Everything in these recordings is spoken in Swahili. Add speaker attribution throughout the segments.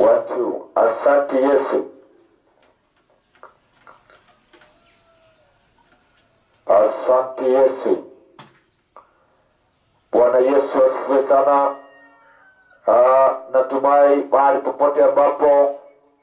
Speaker 1: watu. Asante Yesu, asante Yesu. Bwana Yesu asifiwe sana. Ah, natumai mahali popote ambapo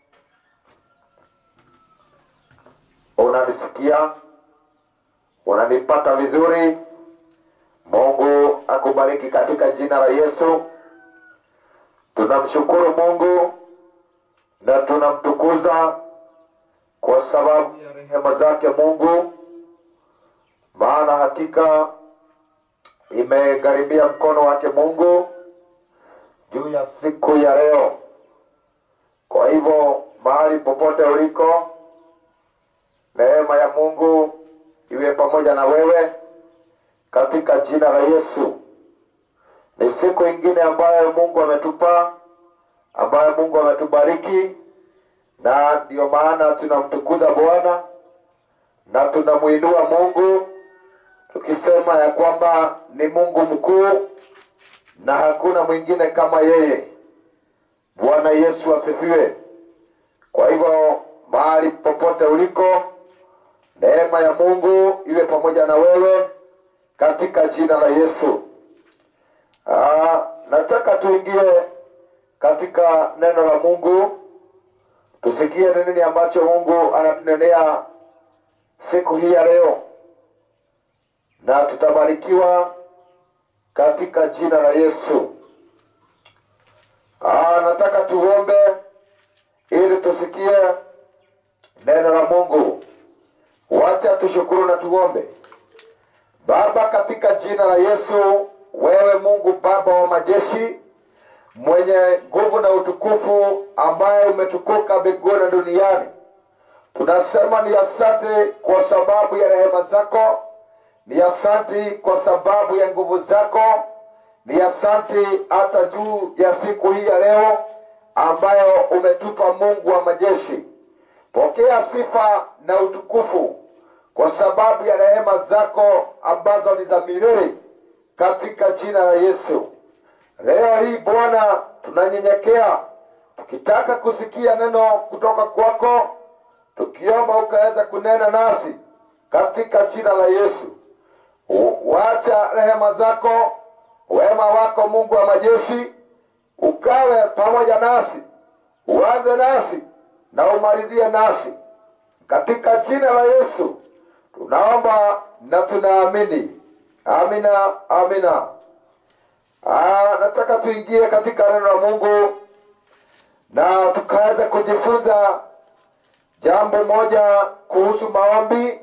Speaker 1: unanisikia unanipata vizuri. Mungu akubariki katika jina la Yesu. Tunamshukuru Mungu na tunamtukuza kwa sababu ya rehema zake Mungu, maana hakika imegharibia mkono wake Mungu juu ya siku ya leo. Kwa hivyo mahali popote uliko, neema ya Mungu iwe pamoja na wewe katika jina la Yesu. Ni siku ingine ambayo Mungu ametupa, ambayo Mungu ametubariki, na ndiyo maana tunamtukuza Bwana na tunamuinua Mungu tukisema ya kwamba ni Mungu mkuu na hakuna mwingine kama yeye. Bwana Yesu asifiwe. Kwa hivyo mahali popote uliko, neema ya Mungu iwe pamoja na wewe katika jina la Yesu. Ah, nataka tuingie katika neno la Mungu, tusikie ni nini ambacho Mungu anatunenea siku hii ya leo, na tutabarikiwa katika jina la Yesu. Ah, nataka tuombe ili tusikie neno la Mungu. Wacha tushukuru na tuombe. Baba, katika jina la Yesu, wewe Mungu Baba wa majeshi, mwenye nguvu na utukufu, ambaye umetukuka mbinguni na duniani, tunasema ni asante kwa sababu ya rehema zako, ni asante kwa sababu ya nguvu zako, ni asante hata juu ya siku hii ya leo ambayo umetupa Mungu wa majeshi. Pokea sifa na utukufu kwa sababu ya rehema zako ambazo ni za milele katika jina la Yesu. Leo hii Bwana, tunanyenyekea tukitaka kusikia neno kutoka kwako, tukiomba ukaweza kunena nasi katika jina la Yesu. U- Wacha rehema zako, wema wako Mungu wa majeshi ukawe pamoja nasi, uanze nasi na umalizie nasi katika jina la Yesu tunaomba na tunaamini. Amina, amina. Ah, nataka tuingie katika neno la Mungu na tukaweza kujifunza jambo moja kuhusu maombi,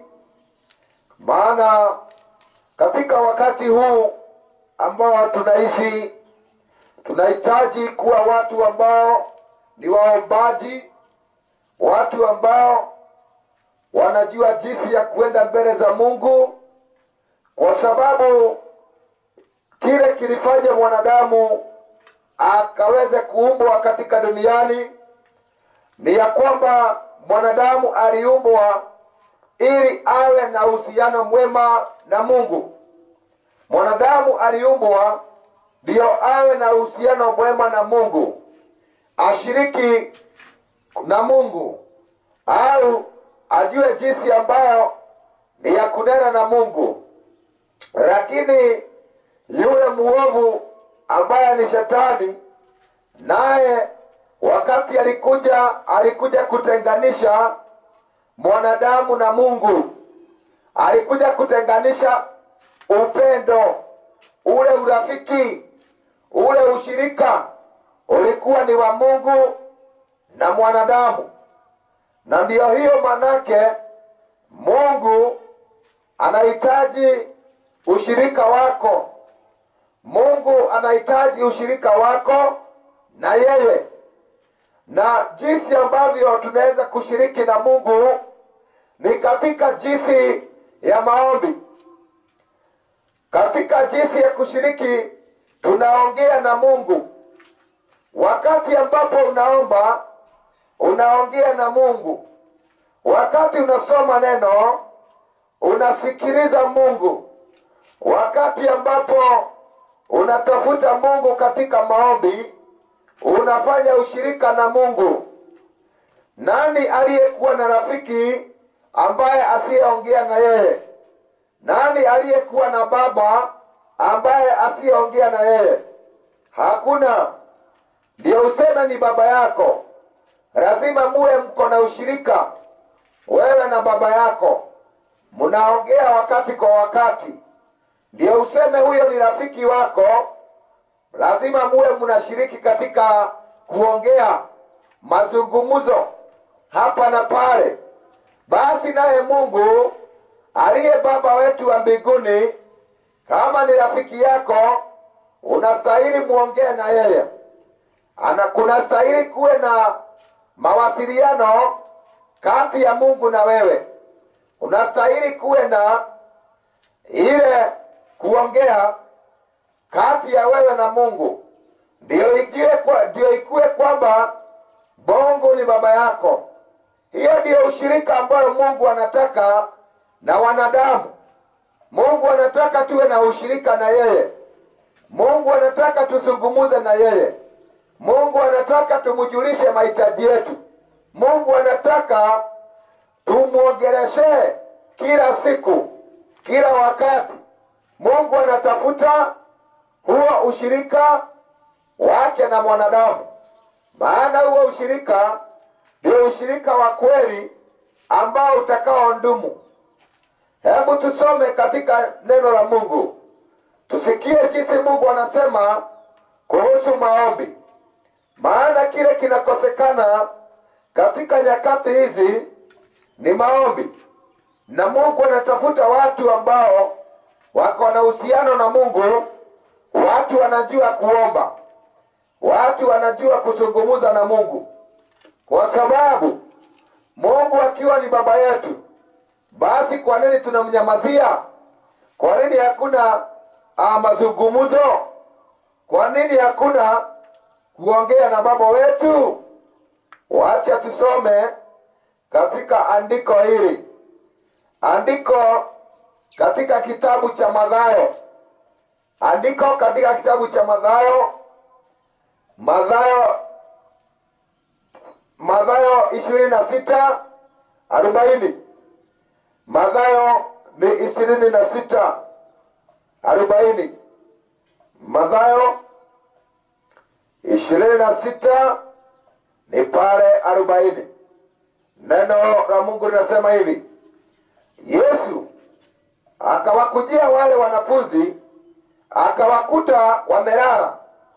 Speaker 1: maana katika wakati huu ambao tunaishi tunahitaji kuwa watu ambao ni waombaji, watu ambao wanajua jinsi ya kuenda mbele za Mungu, kwa sababu kile kilifanya mwanadamu akaweze kuumbwa katika duniani ni ya kwamba mwanadamu aliumbwa ili awe na uhusiano mwema na Mungu. Mwanadamu aliumbwa ndiyo awe na uhusiano mwema na Mungu, ashiriki na Mungu au ajue jinsi ambayo ni ya kunena na Mungu. Lakini yule muovu ambaye ni shetani, naye wakati alikuja alikuja kutenganisha mwanadamu na Mungu, alikuja kutenganisha upendo ule, urafiki ule, ushirika ulikuwa ni wa Mungu na mwanadamu na ndiyo hiyo manake Mungu anahitaji ushirika wako. Mungu anahitaji ushirika wako na yeye, na jinsi ambavyo tunaweza kushiriki na Mungu ni katika jinsi ya maombi. Katika jinsi ya kushiriki, tunaongea na Mungu wakati ambapo unaomba unaongea na Mungu. Wakati unasoma neno, unasikiliza Mungu. Wakati ambapo unatafuta Mungu katika maombi, unafanya ushirika na Mungu. Nani aliyekuwa na rafiki ambaye asiyeongea na yeye? Nani aliyekuwa na baba ambaye asiyeongea na yeye? Hakuna. Ndio useme ni baba yako, lazima muwe mko na ushirika, wewe na baba yako, mnaongea wakati kwa wakati. Ndio useme huyo ni rafiki wako, lazima muwe mnashiriki katika kuongea mazungumzo hapa na pale. Basi naye Mungu aliye baba wetu wa mbinguni, kama ni rafiki yako, unastahili muongee na yeye. Ana kunastahili kuwe na mawasiliano kati ya Mungu na wewe. Unastahili kuwe na ile kuongea kati ya wewe na Mungu, ndio ikiwe kwa, ndio ikuwe kwamba Mungu ni baba yako. Hiyo ndiyo ushirika ambayo Mungu anataka na wanadamu. Mungu anataka tuwe na ushirika na yeye. Mungu anataka tuzungumuze na yeye. Mungu anataka tumjulishe mahitaji yetu. Mungu anataka tumwongeleshe kila siku, kila wakati. Mungu anatafuta huo ushirika wake na mwanadamu, maana huo ushirika ndio ushirika wa kweli ambao utakaodumu. Hebu tusome katika neno la Mungu, tusikie jinsi Mungu anasema kuhusu maombi, maana kile kinakosekana katika nyakati hizi ni maombi, na Mungu anatafuta watu ambao wako na uhusiano na Mungu, watu wanajua kuomba, watu wanajua kuzungumza na Mungu, kwa sababu Mungu akiwa ni baba yetu, basi kwa nini tunamnyamazia? Kwa nini hakuna ah, mazungumzo? Kwa nini hakuna kuongea na baba wetu? Wacha tusome katika andiko hili, andiko katika kitabu cha Mathayo, andiko katika kitabu cha Mathayo, Mathayo, Mathayo ishirini na sita arobaini. Mathayo ni ishirini na sita arobaini. Mathayo ishirini na sita ni pale arobaini. Neno la Mungu linasema hivi: Yesu akawakujia wale wanafunzi, akawakuta wamelala,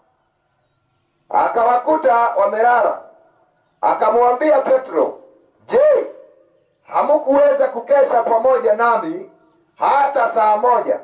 Speaker 1: akawakuta wamelala, akamwambia Petro, je, hamukuweza kukesha pamoja nami hata saa moja?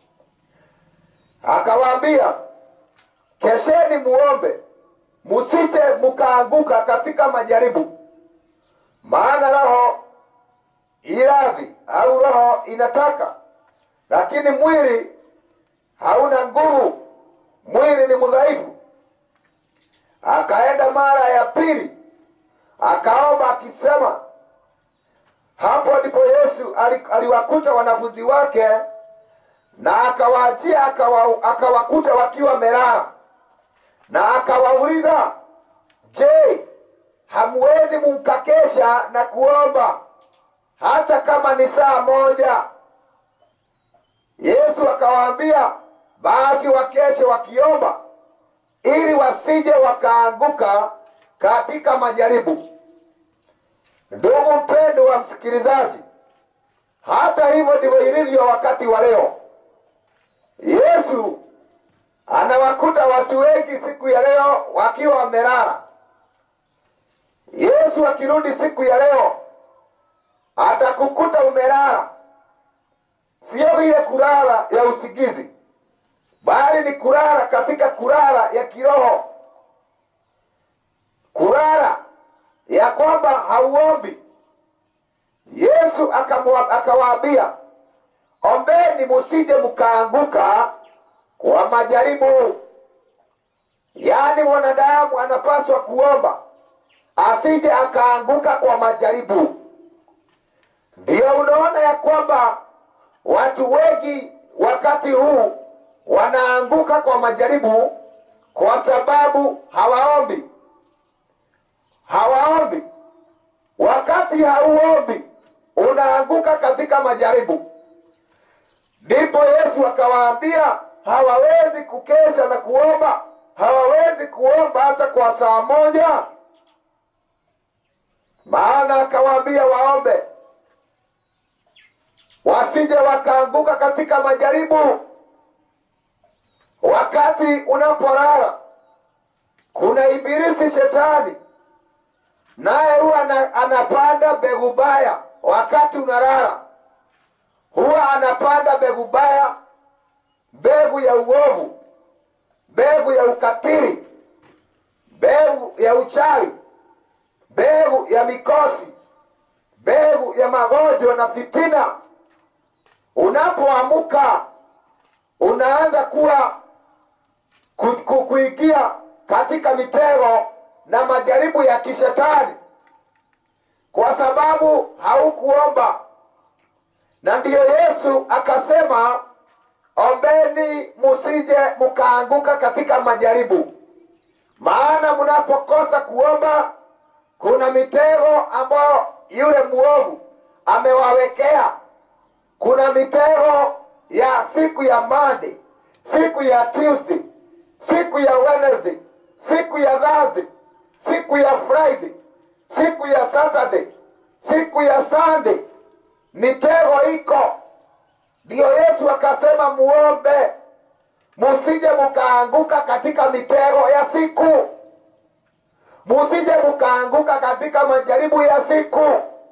Speaker 1: Akawaambia, kesheni muombe, musije mukaanguka katika majaribu. Maana roho iradhi au roho inataka, lakini mwili hauna nguvu, mwili ni mdhaifu. Akaenda mara ya pili akaomba akisema. Hapo ndipo Yesu ali- aliwakuta wanafunzi wake na akawaachia akawa, akawakuta wakiwa melala, na akawauliza, je, hamwezi mukakesha na kuomba hata kama ni saa moja? Yesu akawaambia, basi wakeshe wakiomba, ili wasije wakaanguka katika majaribu. Ndugu mpendo wa msikilizaji, hata hivyo ndivyo ilivyo wakati wa leo. Yesu anawakuta watu wengi siku ya leo wakiwa wamelala. Yesu akirudi siku ya leo atakukuta umelala, sio ile kulala ya usingizi, bali ni kulala katika kulala ya kiroho, kulala ya kwamba hauombi. Yesu akamwa- akawaambia, ombeni musije mkaanguka kwa majaribu. Yaani mwanadamu anapaswa kuomba asije akaanguka kwa majaribu. Ndiyo unaona ya kwamba watu wengi wakati huu wanaanguka kwa majaribu kwa sababu hawaombi, hawaombi. Wakati hauombi, unaanguka katika majaribu. Ndipo Yesu akawaambia hawawezi kukesha na kuomba, hawawezi kuomba hata kwa saa moja. Maana akawaambia waombe, wasije wakaanguka katika majaribu. Wakati unapolala, kuna ibilisi shetani, naye huwa ana- anapanda mbegu baya. Wakati unalala, huwa anapanda mbegu baya, mbegu ya uovu, mbegu ya ukatili, mbegu ya uchawi, mbegu ya mikosi, mbegu ya magonjwa na fitina. Unapoamuka unaanza kuwa ku- ku- kuingia katika mitego na majaribu ya kishetani, kwa sababu haukuomba. Na ndiyo Yesu akasema, ombeni musije mkaanguka katika majaribu, maana mnapokosa kuomba, kuna mitego ambayo yule mwovu amewawekea. Kuna mitego ya siku ya Monday, siku ya Tuesday, siku ya Wednesday, siku ya Thursday, siku ya Friday, siku ya Saturday, siku ya Sunday. Mitego iko, ndiyo Yesu akasema muombe, musije mukaanguka katika mitego ya siku, musije mukaanguka katika majaribu ya siku,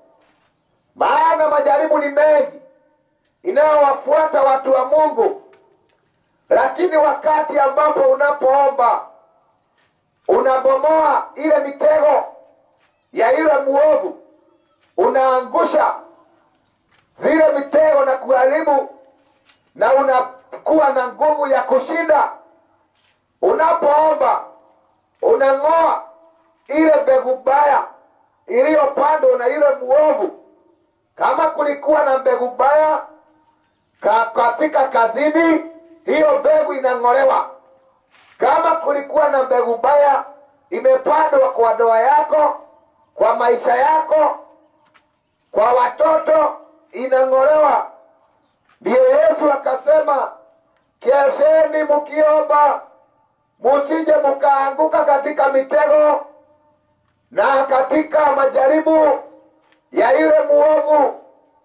Speaker 1: maana majaribu ni mengi inayowafuata watu wa Mungu. Lakini wakati ambapo unapoomba unabomoa ile mitego ya yule mwovu, unaangusha zile mitego na kuharibu, na unakuwa na nguvu ya kushinda. Unapoomba unang'oa ile mbegu baya iliyopandwa na yule mwovu. Kama kulikuwa na mbegu baya ka, katika kazini, hiyo mbegu inang'olewa. Kama kulikuwa na mbegu baya imepandwa kwa ndoa yako, kwa maisha yako, kwa watoto, inang'olewa. Ndiyo Yesu akasema, kesheni mkiomba, musije mkaanguka katika mitego na katika majaribu ya yule muovu.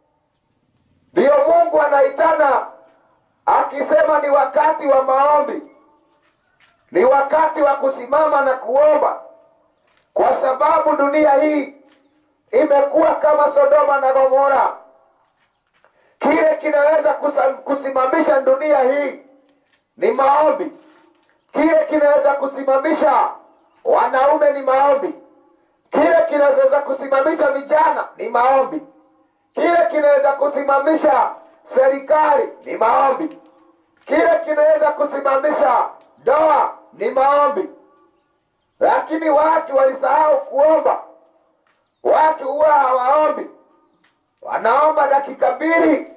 Speaker 1: Ndiyo Mungu anaitana akisema ni wakati wa maombi, ni wakati wa kusimama na kuomba, kwa sababu dunia hii imekuwa kama Sodoma na Gomora. Kile kinaweza kusa- kusimamisha dunia hii ni maombi. Kile kinaweza kusimamisha wanaume ni maombi. Kile kinaweza kusimamisha vijana ni maombi. Kile kinaweza kusimamisha serikali ni maombi. Kile kinaweza kusimamisha ndoa ni maombi. Lakini watu walisahau kuomba. Watu huwa hawaombi, wanaomba dakika mbili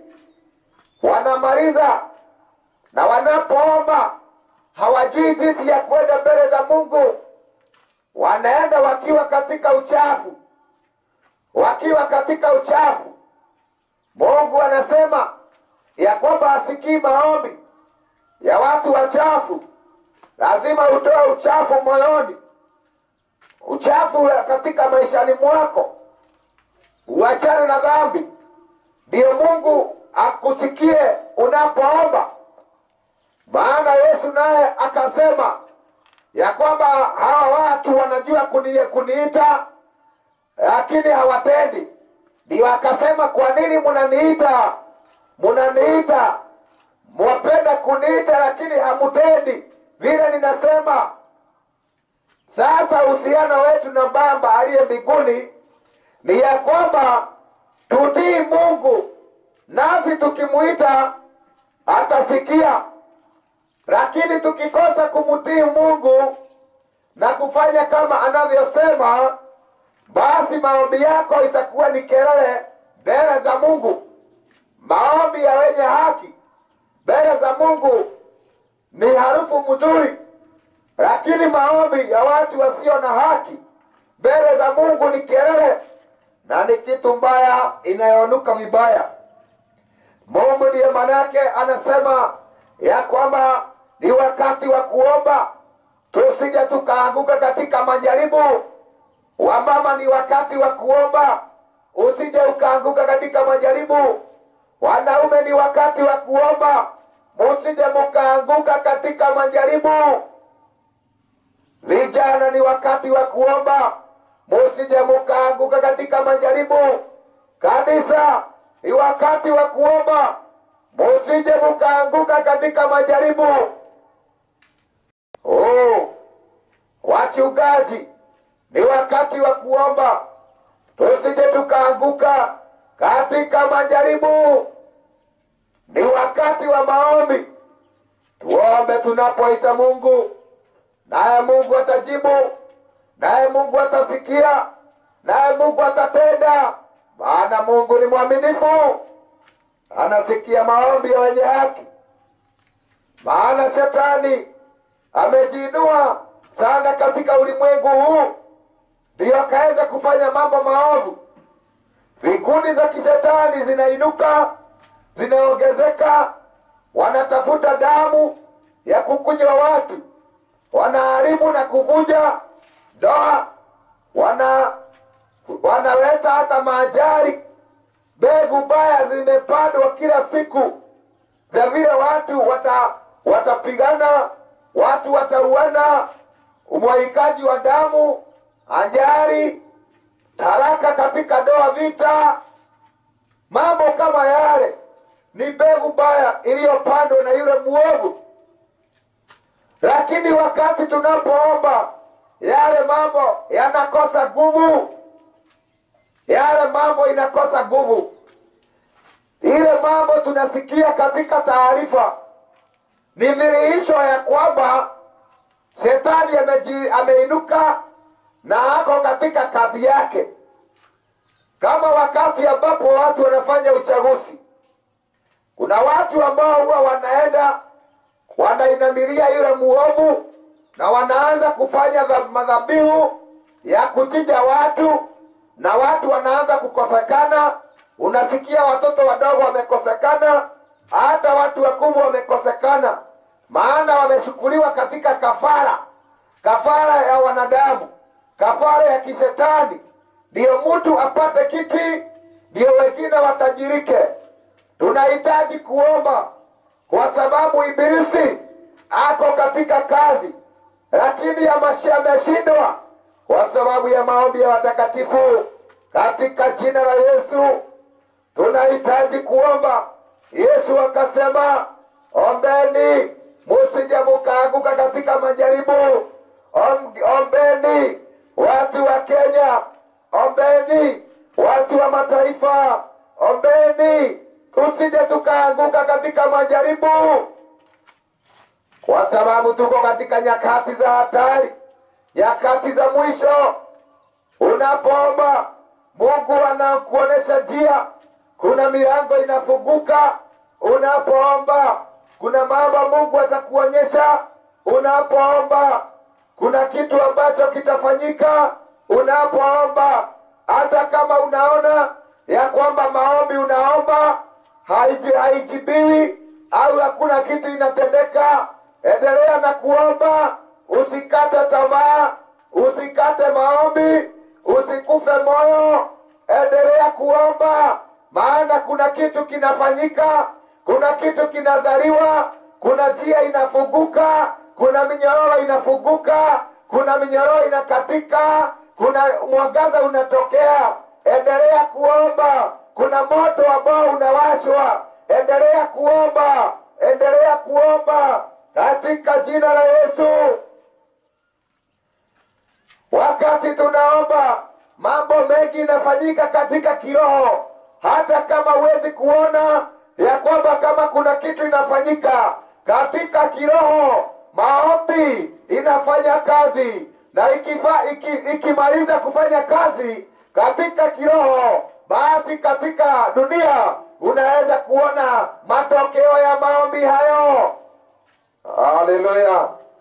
Speaker 1: wanamaliza, na wanapoomba hawajui jinsi ya kwenda mbele za Mungu. Wanaenda wakiwa katika uchafu, wakiwa katika uchafu. Mungu anasema ya kwamba asikii maombi ya watu wachafu. Lazima utoe uchafu moyoni, uchafu katika maishani mwako, uachane na dhambi, ndiyo Mungu akusikie unapoomba. Maana Yesu naye akasema ya kwamba hawa watu wanajua kuni, kuniita lakini hawatendi. Ndio akasema kwa nini munaniita, munaniita, mwapenda kuniita lakini hamutendi vile ninasema. Sasa uhusiano wetu na Baba aliye mbinguni ni ya kwamba tutii Mungu, nasi tukimuita atafikia. Lakini tukikosa kumtii Mungu na kufanya kama anavyosema, basi maombi yako itakuwa ni kelele mbele za Mungu. Maombi ya wenye haki mbele za Mungu ni harufu mzuri, lakini maombi ya watu wasio na haki mbele za Mungu ni kelele na ni kitu mbaya inayonuka vibaya. Mungu ndiye manake anasema ya kwamba ni wakati wa kuomba, tusije tukaanguka katika majaribu. Wamama, ni wakati wa kuomba, usije ukaanguka katika majaribu. Wanaume, ni wakati wa kuomba, musije mukaanguka katika majaribu. Vijana, ni wakati wa kuomba, musije mukaanguka katika majaribu. Kanisa, ni wakati wa kuomba, musije mukaanguka katika majaribu. Oh, wachungaji, ni wakati wa kuomba, tusije tukaanguka katika majaribu. Ni wakati wa maombi, tuombe tunapoita Mungu, naye Mungu atajibu, naye Mungu atasikia, naye Mungu atatenda, maana Mungu ni mwaminifu, anasikia maombi ya wenye haki. Maana shetani amejiinua sana katika ulimwengu huu, ndiyo akaweza kufanya mambo maovu. Vikundi za kishetani zinainuka, zinaongezeka, wanatafuta damu ya kukunywa watu, wanaharibu na kuvunja ndoa, wana wanaleta hata maajari. Mbegu mbaya zimepandwa kila siku za vile watu wata watapigana, watu watauana, umwagikaji wa damu, ajali, haraka katika ndoa, vita, mambo kama yale ni mbegu mbaya iliyopandwa na yule mwovu. Lakini wakati tunapoomba, yale mambo yanakosa nguvu, yale mambo inakosa nguvu. Ile mambo tunasikia katika taarifa ni dhihirisho ya kwamba shetani ameji, ameinuka na ako katika kazi yake, kama wakati ambapo watu wanafanya uchaguzi. Kuna watu ambao huwa wanaenda wanainamilia yule muovu na wanaanza kufanya dha- madhabihu ya kuchinja watu, na watu wanaanza kukosekana. Unasikia watoto wadogo wamekosekana, hata watu wakubwa wamekosekana, maana wameshukuliwa katika kafara, kafara ya wanadamu, kafara ya kishetani, ndiyo mtu apate kiti, ndiyo wengine watajirike. Tunahitaji kuomba kwa sababu ibilisi ako katika kazi, lakini amashi- ameshindwa kwa sababu ya maombi ya watakatifu. Katika jina la Yesu tunahitaji kuomba. Yesu akasema, ombeni musije mukaanguka katika majaribu. Om, ombeni watu wa Kenya, ombeni watu wa mataifa, ombeni tusije tukaanguka katika majaribu, kwa sababu tuko katika nyakati za hatari, nyakati za mwisho. Unapoomba Mungu anakuonesha njia, kuna milango inafunguka. Unapoomba kuna mambo Mungu atakuonyesha. Unapoomba kuna kitu ambacho kitafanyika. Unapoomba hata kama unaona ya kwamba maombi unaomba haiji- haijibiwi au hakuna kitu inatendeka, endelea na kuomba, usikate tamaa, usikate maombi, usikufe moyo, endelea kuomba, maana kuna kitu kinafanyika, kuna kitu kinazaliwa, kuna njia inafunguka, kuna minyororo inafunguka, kuna minyororo inakatika, kuna mwangaza unatokea. Endelea kuomba, kuna moto ambao unawashwa. Endelea kuomba, endelea kuomba katika jina la Yesu. Wakati tunaomba mambo mengi inafanyika katika kiroho, hata kama huwezi kuona ya kwamba kama kuna kitu inafanyika katika kiroho, maombi inafanya kazi na ikifa, iki, ikimaliza kufanya kazi katika kiroho, basi katika dunia unaweza kuona matokeo ya maombi hayo. Haleluya!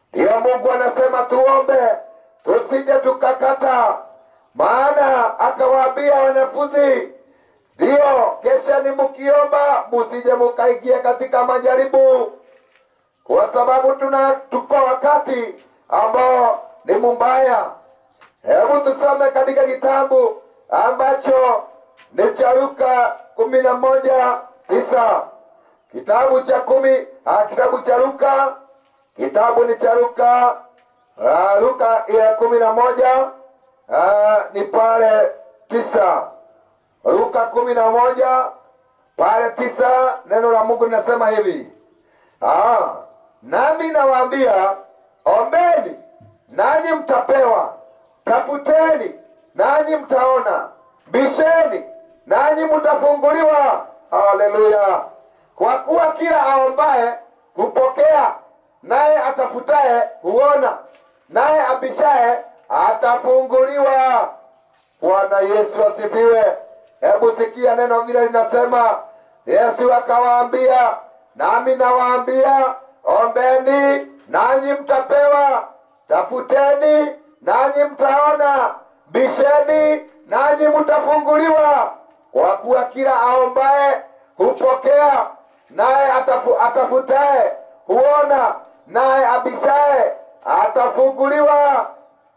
Speaker 1: Ndiyo Mungu anasema tuombe, tusije tukakata. Maana akawaambia wanafunzi, ndiyo kesheni mkiomba, musije mukaingia katika majaribu, kwa sababu tuna tuko wakati ambao ni mbaya. Hebu tusome katika kitabu ambacho ni cha Luka kumi na moja tisa kitabu cha kumi ah, kitabu cha Luka kitabu ni cha Luka ah, Luka ya kumi na moja ah, ni pale tisa Luka kumi na moja pale tisa neno la Mungu linasema hivi ah, nami nawaambia ombeni nanyi mtapewa, tafuteni nanyi mtaona, bisheni nanyi mtafunguliwa. Haleluya! Kwa kuwa kila aombaye hupokea, naye atafutaye huona, naye abishaye atafunguliwa. Bwana Yesu asifiwe. Hebu sikia neno vile linasema. Yesu akawaambia, nami nawaambia, ombeni nanyi mtapewa, tafuteni nanyi mtaona, bisheni nanyi mtafunguliwa. Kwa kuwa kila aombaye hupokea, naye atafu, atafutaye huona, naye abishaye atafunguliwa.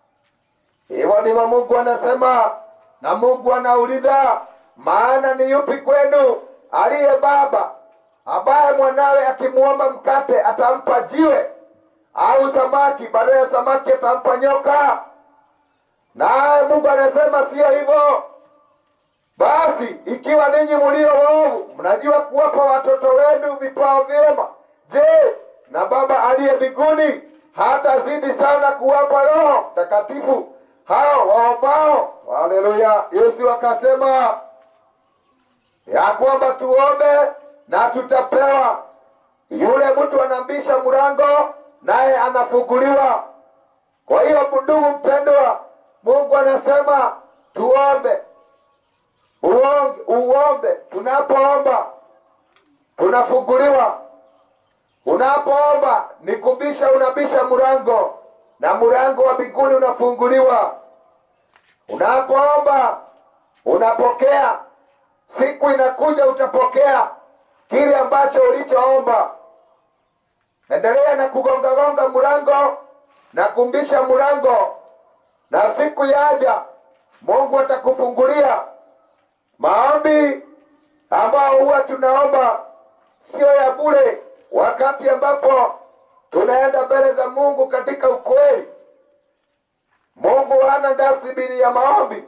Speaker 1: Hivyo ndivyo Mungu anasema, na Mungu anauliza, maana ni yupi kwenu aliye baba ambaye mwanawe akimwomba mkate atampa jiwe, au samaki badala ya samaki atampa nyoka? Naye Mungu anasema siyo hivyo. Basi ikiwa ninyi mlio waovu mnajua kuwapa watoto wenu vipawa vyema, je, na Baba aliye mbinguni hatazidi sana kuwapa Roho Mtakatifu hao waombao? Haleluya! Yesu akasema ya kwamba tuombe na tutapewa. Yule mtu anambisha mlango naye anafunguliwa. Kwa hiyo ndugu mpendwa, Mungu anasema tuombe uonge, uombe. Tunapoomba tunafunguliwa. Unapoomba ni kubisha, unabisha mlango na mlango wa mbinguni unafunguliwa. Unapoomba unapokea, siku inakuja utapokea kile ambacho ulichoomba. Endelea na kugongagonga mlango na kumbisha mlango, na siku yaja Mungu atakufungulia. Maombi ambao huwa tunaomba sio ya bure, wakati ambapo tunaenda mbele za Mungu katika ukweli. Mungu hana dastibini ya maombi.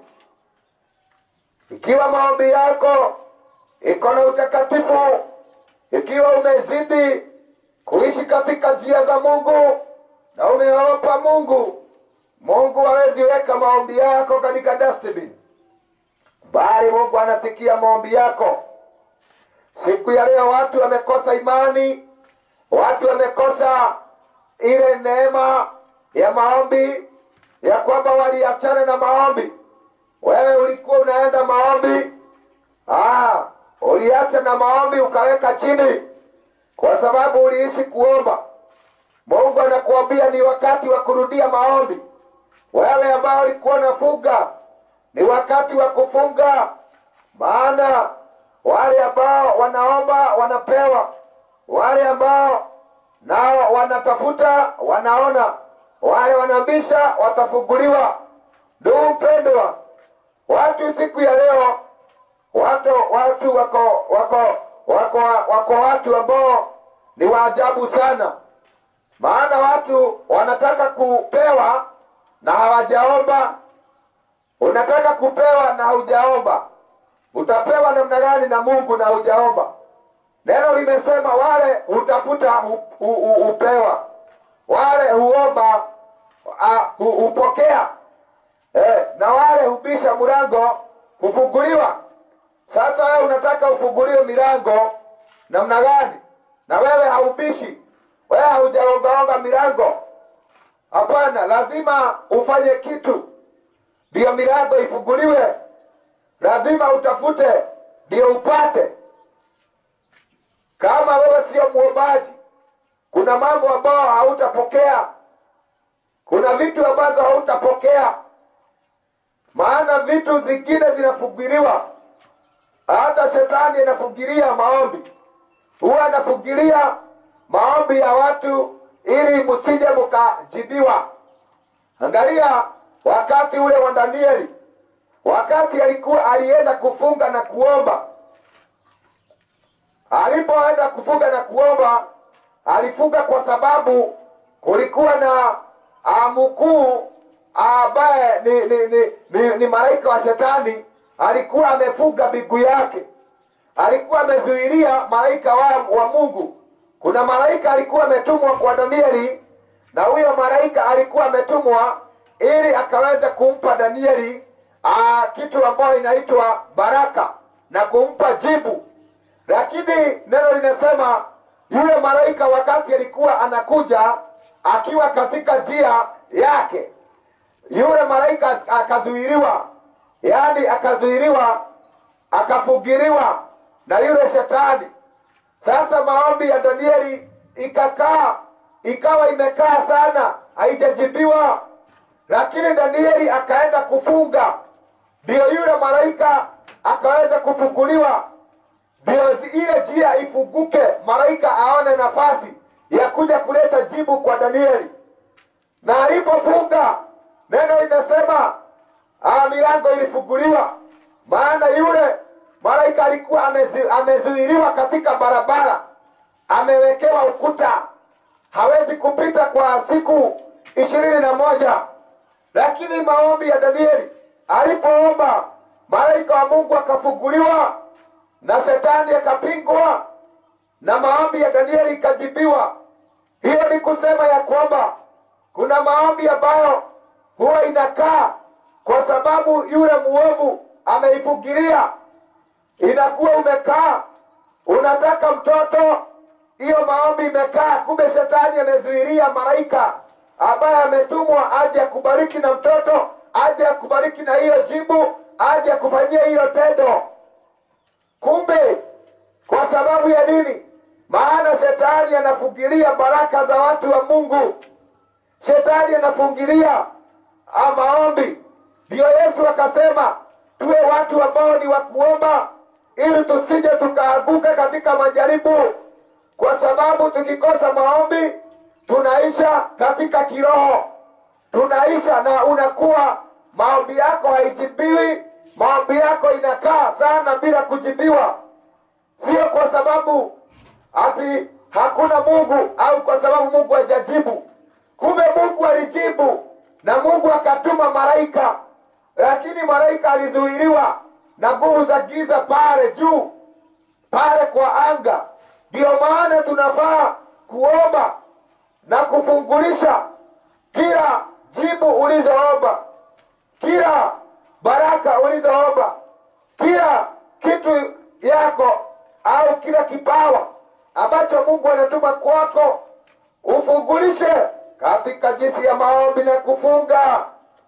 Speaker 1: Ikiwa maombi yako iko na utakatifu, ikiwa umezidi kuishi katika njia za Mungu na umeopa Mungu, Mungu hawezi weka maombi yako katika dustbin, bali Mungu anasikia maombi yako. Siku ya leo watu wamekosa imani, watu wamekosa ile neema ya maombi, ya kwamba waliachana na maombi. Wewe ulikuwa unaenda maombi, ah, uliacha na maombi ukaweka chini, kwa sababu uliishi kuomba. Mungu anakuambia ni wakati wa kurudia maombi. Wewe ambao ulikuwa unafunga, ni wakati wa kufunga, maana wale ambao wanaomba wanapewa, wale ambao nao wanatafuta wanaona, wale wanabisha watafunguliwa. Ndugu mpendwa, watu siku ya leo watu watu wako wako wako wako watu ambao ni waajabu sana, maana watu wanataka kupewa na hawajaomba. Unataka kupewa na haujaomba, utapewa namna gani na Mungu na haujaomba? Neno limesema wale hutafuta hu- hu- hu- hupewa, wale huomba ah, hu- hupokea, eh, na wale hubisha mlango hufunguliwa. Sasa wewe unataka ufunguliwe milango namna gani? Na wewe haubishi, wewe haujaongaonga milango. Hapana, lazima ufanye kitu ndiyo milango ifunguliwe. Lazima utafute ndiyo upate. Kama wewe sio mwombaji, kuna mambo ambayo hautapokea kuna vitu ambazo hautapokea, maana vitu zingine zinafugiliwa. Hata shetani anafugilia maombi, huwa anafugilia maombi ya watu ili msije mkajibiwa. Angalia wakati ule wa Danieli, wakati alikuwa alienda kufunga na kuomba. Alipoenda kufunga na kuomba, alifunga kwa sababu kulikuwa na ah, mkuu ambaye ni, ni, ni, ni, ni malaika wa shetani alikuwa amefunga miguu yake, alikuwa amezuilia malaika wa, wa Mungu. Kuna malaika alikuwa ametumwa kwa Danieli, na huyo malaika alikuwa ametumwa ili akaweze kumpa Danieli aa, kitu ambayo inaitwa baraka na kumpa jibu. Lakini neno linasema yule malaika wakati alikuwa anakuja akiwa katika njia yake, yule malaika akazuiliwa, yaani akazuiliwa, akafugiliwa na yule shetani. Sasa maombi ya Danieli ikakaa, ikawa imekaa sana, haijajibiwa. Lakini Danieli akaenda kufunga, ndio yule malaika akaweza kufunguliwa, ndio zi- ile njia ifunguke, malaika aone nafasi ya kuja kuleta jibu kwa Danieli. Na alipofunga, neno linasema ah, milango ilifunguliwa, maana yule malaika alikuwa amezi, amezuiliwa katika barabara, amewekewa ukuta, hawezi kupita kwa siku ishirini na moja. Lakini maombi ya Danieli, alipoomba malaika wa Mungu akafunguliwa na shetani akapingwa, na maombi ya Danieli ikajibiwa. Hiyo ni kusema ya kwamba kuna maombi ambayo huwa inakaa kwa sababu yule muovu ameifungilia, inakuwa umekaa, unataka mtoto, hiyo maombi imekaa, kumbe shetani amezuilia malaika ambaye ametumwa aje akubariki na mtoto, aje akubariki na hiyo jibu, aje akufanyia hilo tendo. Kumbe kwa sababu ya nini? Maana shetani anafungilia baraka za watu wa Mungu. Shetani anafungilia ah, maombi. Ndiyo Yesu akasema tuwe watu ambao ni wa kuomba, ili tusije tukaanguka katika majaribu, kwa sababu tukikosa maombi tunaisha katika kiroho, tunaisha na unakuwa maombi yako haijibiwi, maombi yako inakaa sana bila kujibiwa sio kwa sababu ati hakuna Mungu au kwa sababu Mungu hajajibu. Kumbe Mungu alijibu na Mungu akatuma malaika, lakini malaika alizuiliwa na nguvu za giza pale juu, pale kwa anga. Ndiyo maana tunafaa kuomba na kufungulisha kila jibu ulizoomba, kila baraka ulizoomba, kila kitu yako au kila kipawa ambacho Mungu anatuma kwako ufungulishe katika jinsi ya maombi na kufunga.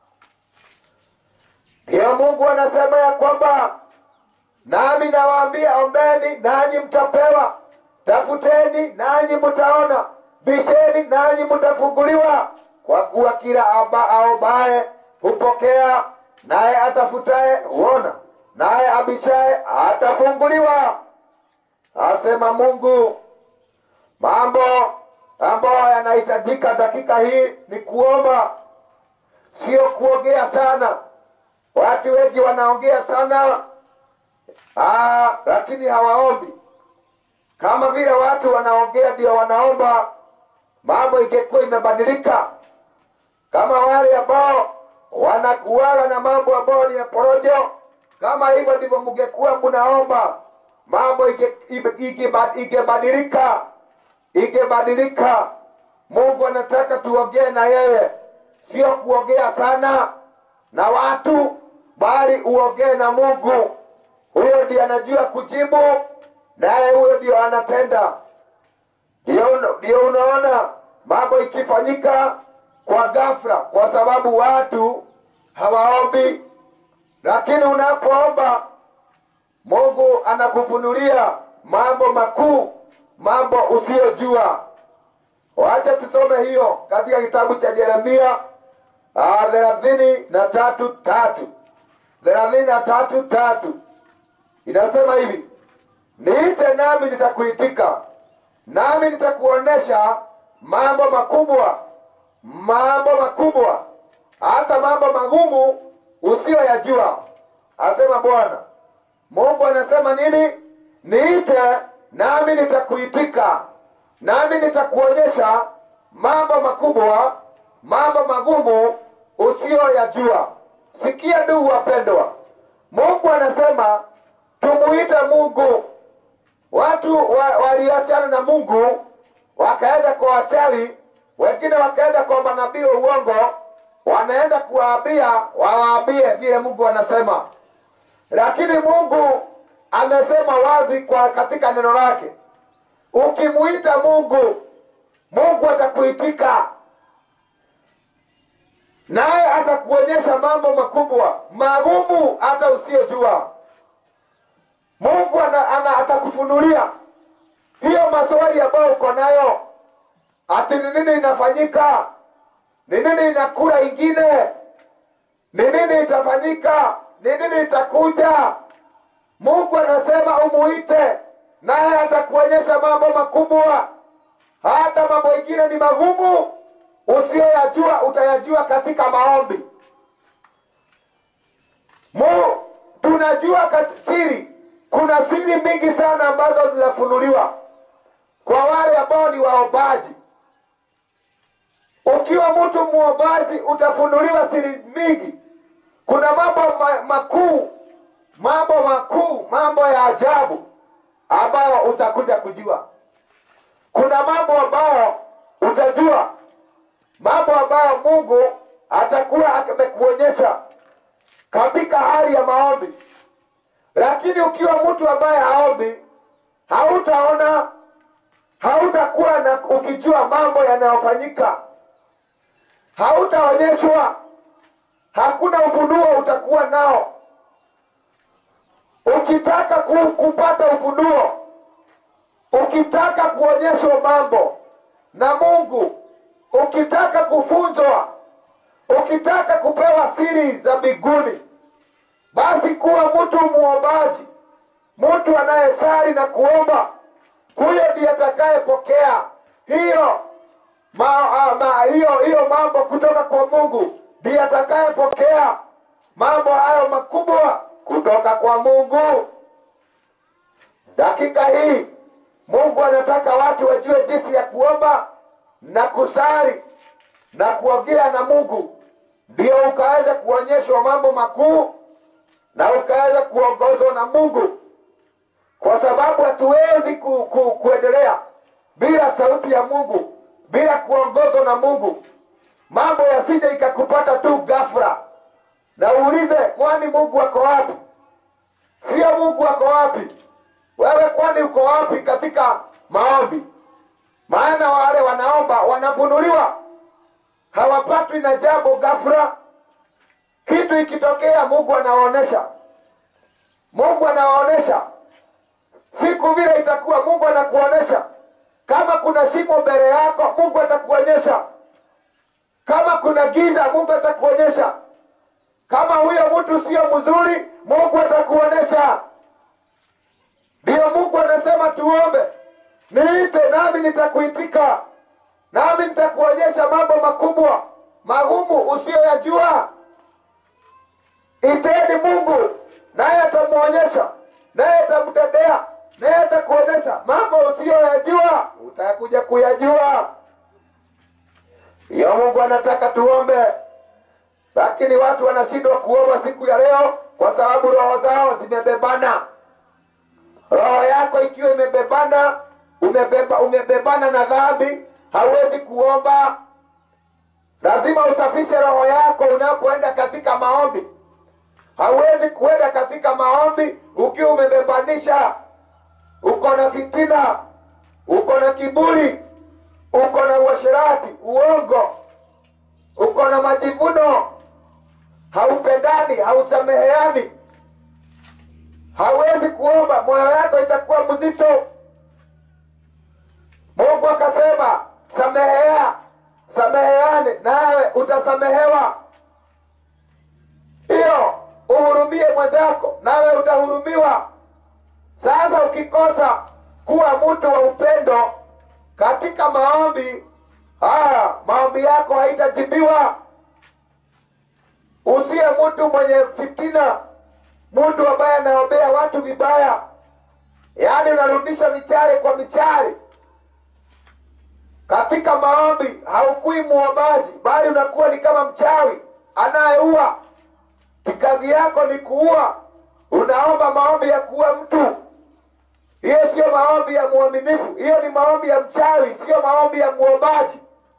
Speaker 1: Ndiyo Mungu anasema ya kwamba nami nawaambia, ombeni nanyi mtapewa, tafuteni nanyi mtaona, bisheni nanyi mtafunguliwa. Kwa kuwa kila aba aombaye hupokea, naye atafutaye huona, naye abishaye atafunguliwa. Asema Mungu. Mambo ambayo yanahitajika dakika hii ni kuomba, sio kuongea sana. Watu wengi wanaongea sana aa, lakini hawaombi. Kama vile watu wanaongea ndio wanaomba, mambo ingekuwa imebadilika. Kama wale ambao wanakuaga na mambo ambayo ni ya porojo, kama hivyo ndivyo mngekuwa mnaomba, mambo inge- inge- inge- ingebadilika, ingebadilika. Mungu anataka tuongee na yeye, sio kuongea sana na watu, bali uongee na Mungu. Huyo ndiye anajua kujibu, naye huyo ndio anatenda. Ndio una- ndio unaona mambo ikifanyika kwa ghafla, kwa sababu watu hawaombi. Lakini unapoomba, Mungu anakufunulia mambo makuu, mambo usiyojua. Wacha tusome hiyo katika kitabu cha Yeremia ah, thelathini na tatu tatu thelathini na tatu tatu inasema hivi, niite nami nitakuitika, nami nitakuonesha mambo makubwa, mambo makubwa, hata mambo magumu usiyoyajua, asema Bwana. Mungu anasema nini? Niite nami nitakuitika, nami nitakuonyesha mambo makubwa, mambo magumu usiyoyajua. Sikia ndugu wapendwa, Mungu anasema tumuite Mungu. Watu wa, waliachana na Mungu wakaenda kwa wachawi, wengine wakaenda kwa manabii wa uongo, wanaenda kuwaambia wawaambie vile Mungu anasema lakini Mungu amesema wazi kwa katika neno lake, ukimuita Mungu, Mungu atakuitika naye atakuonyesha mambo makubwa magumu hata usiyojua. Mungu ana, ana, atakufunulia hiyo maswali ambayo uko nayo, ati ni nini inafanyika, ni nini inakula ingine, ni nini itafanyika, ni nini itakuja. Mungu anasema umuite, naye atakuonyesha mambo makubwa, hata mambo ingine ni magumu usiyoyajua utayajua katika maombi. Mu, tunajua kat- siri, kuna siri mingi sana ambazo zinafunuliwa kwa wale ambao ni waombaji. Ukiwa mtu muombaji utafunuliwa siri mingi. Kuna mambo ma, makuu, mambo makuu, mambo ya ajabu ambayo utakuja kujua. Kuna mambo ambayo utajua mambo ambayo Mungu atakuwa amekuonyesha katika hali ya maombi. Lakini ukiwa mtu ambaye haombi, hautaona, hautakuwa na ukijua mambo yanayofanyika, hautaonyeshwa, hakuna ufunuo utakuwa nao. Ukitaka ku, kupata ufunuo, ukitaka kuonyeshwa mambo na Mungu ukitaka kufunzwa, ukitaka kupewa siri za mbinguni, basi kuwa mtu muombaji, mtu anayesali na kuomba. Huyo ndiye atakayepokea hiyo ma, a, ma, hiyo hiyo mambo kutoka kwa Mungu, ndiye atakayepokea mambo hayo makubwa kutoka kwa Mungu. Dakika hii Mungu anataka watu wajue jinsi ya kuomba na kusali na kuongea na Mungu, ndio ukaweza kuonyeshwa mambo makuu na ukaweza kuongozwa na Mungu, kwa sababu hatuwezi ku, ku, kuendelea bila sauti ya Mungu, bila kuongozwa na Mungu. Mambo yasije ikakupata tu ghafla, na uulize, kwani Mungu ako wapi? Sio Mungu ako wapi? Wewe kwani uko wapi katika maombi? maana wale wanaomba wanafunuliwa, hawapatwi na jambo ghafla. Kitu ikitokea, Mungu anawaonesha, Mungu anawaonesha siku vile itakuwa. Mungu anakuonesha kama kuna shimo mbele yako, Mungu atakuonyesha. Kama kuna giza, Mungu atakuonyesha. Kama huyo mtu sio mzuri, Mungu atakuonesha. Ndiyo Mungu anasema tuombe niite nami nitakuitika, nami nitakuonyesha mambo makubwa magumu usiyoyajua. Iteni Mungu naye atamwonyesha, naye atamtendea, naye atakuonyesha mambo usiyoyajua, utakuja kuyajua. Hiyo Mungu anataka tuombe, lakini watu wanashindwa kuomba siku ya leo kwa sababu roho zao zimebebana. Roho yako ikiwa imebebana umebeba umebebana na dhambi, hauwezi kuomba. Lazima usafishe roho yako unapoenda katika maombi. Hauwezi kuenda katika maombi ukiwa umebebanisha, uko na fitina, uko na kiburi, uko na uasherati, uongo, uko na majivuno, haupendani, hausameheani. Hauwezi kuomba, moyo yako itakuwa mzito. Mungu akasema samehea, sameheane, nawe utasamehewa. Hiyo uhurumie mwenzako, nawe utahurumiwa. Sasa ukikosa kuwa mtu wa upendo katika maombi haya, maombi yako haitajibiwa. Usiye mtu mwenye fitina, mtu ambaye anaombea watu vibaya, yaani unarudisha michale kwa michale katika maombi. Haukui muombaji, bali unakuwa ni kama mchawi anayeua. Kazi yako ni kuua, unaomba maombi ya kuua mtu. Hiyo siyo maombi ya mwaminifu, hiyo ni maombi ya mchawi, siyo maombi ya muombaji.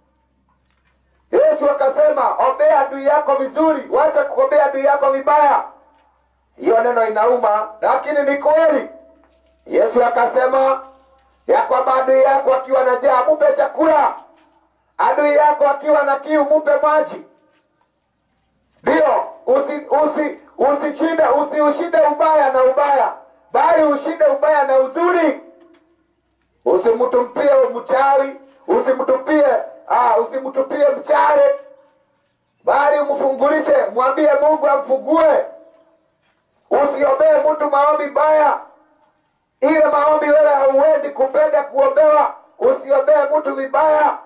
Speaker 1: Yesu akasema, ombea adui yako vizuri, wacha kuombea adui yako vibaya. Hiyo neno inauma, lakini ni kweli. Yesu akasema ya kwamba adui yako akiwa na njaa mupe chakula, adui yako akiwa na kiu mupe maji. Ndio, usi usi usishinde usiushinde ubaya na ubaya, bali ushinde ubaya na uzuri. Usimtupie mchawi, usimtupie ah, usimtupie mchale, bali umfungulishe, mwambie Mungu amfungue. Usiombee mtu maombi baya, ile maombi wewe hauwezi kupenda kuombewa. Usiombee mtu vibaya,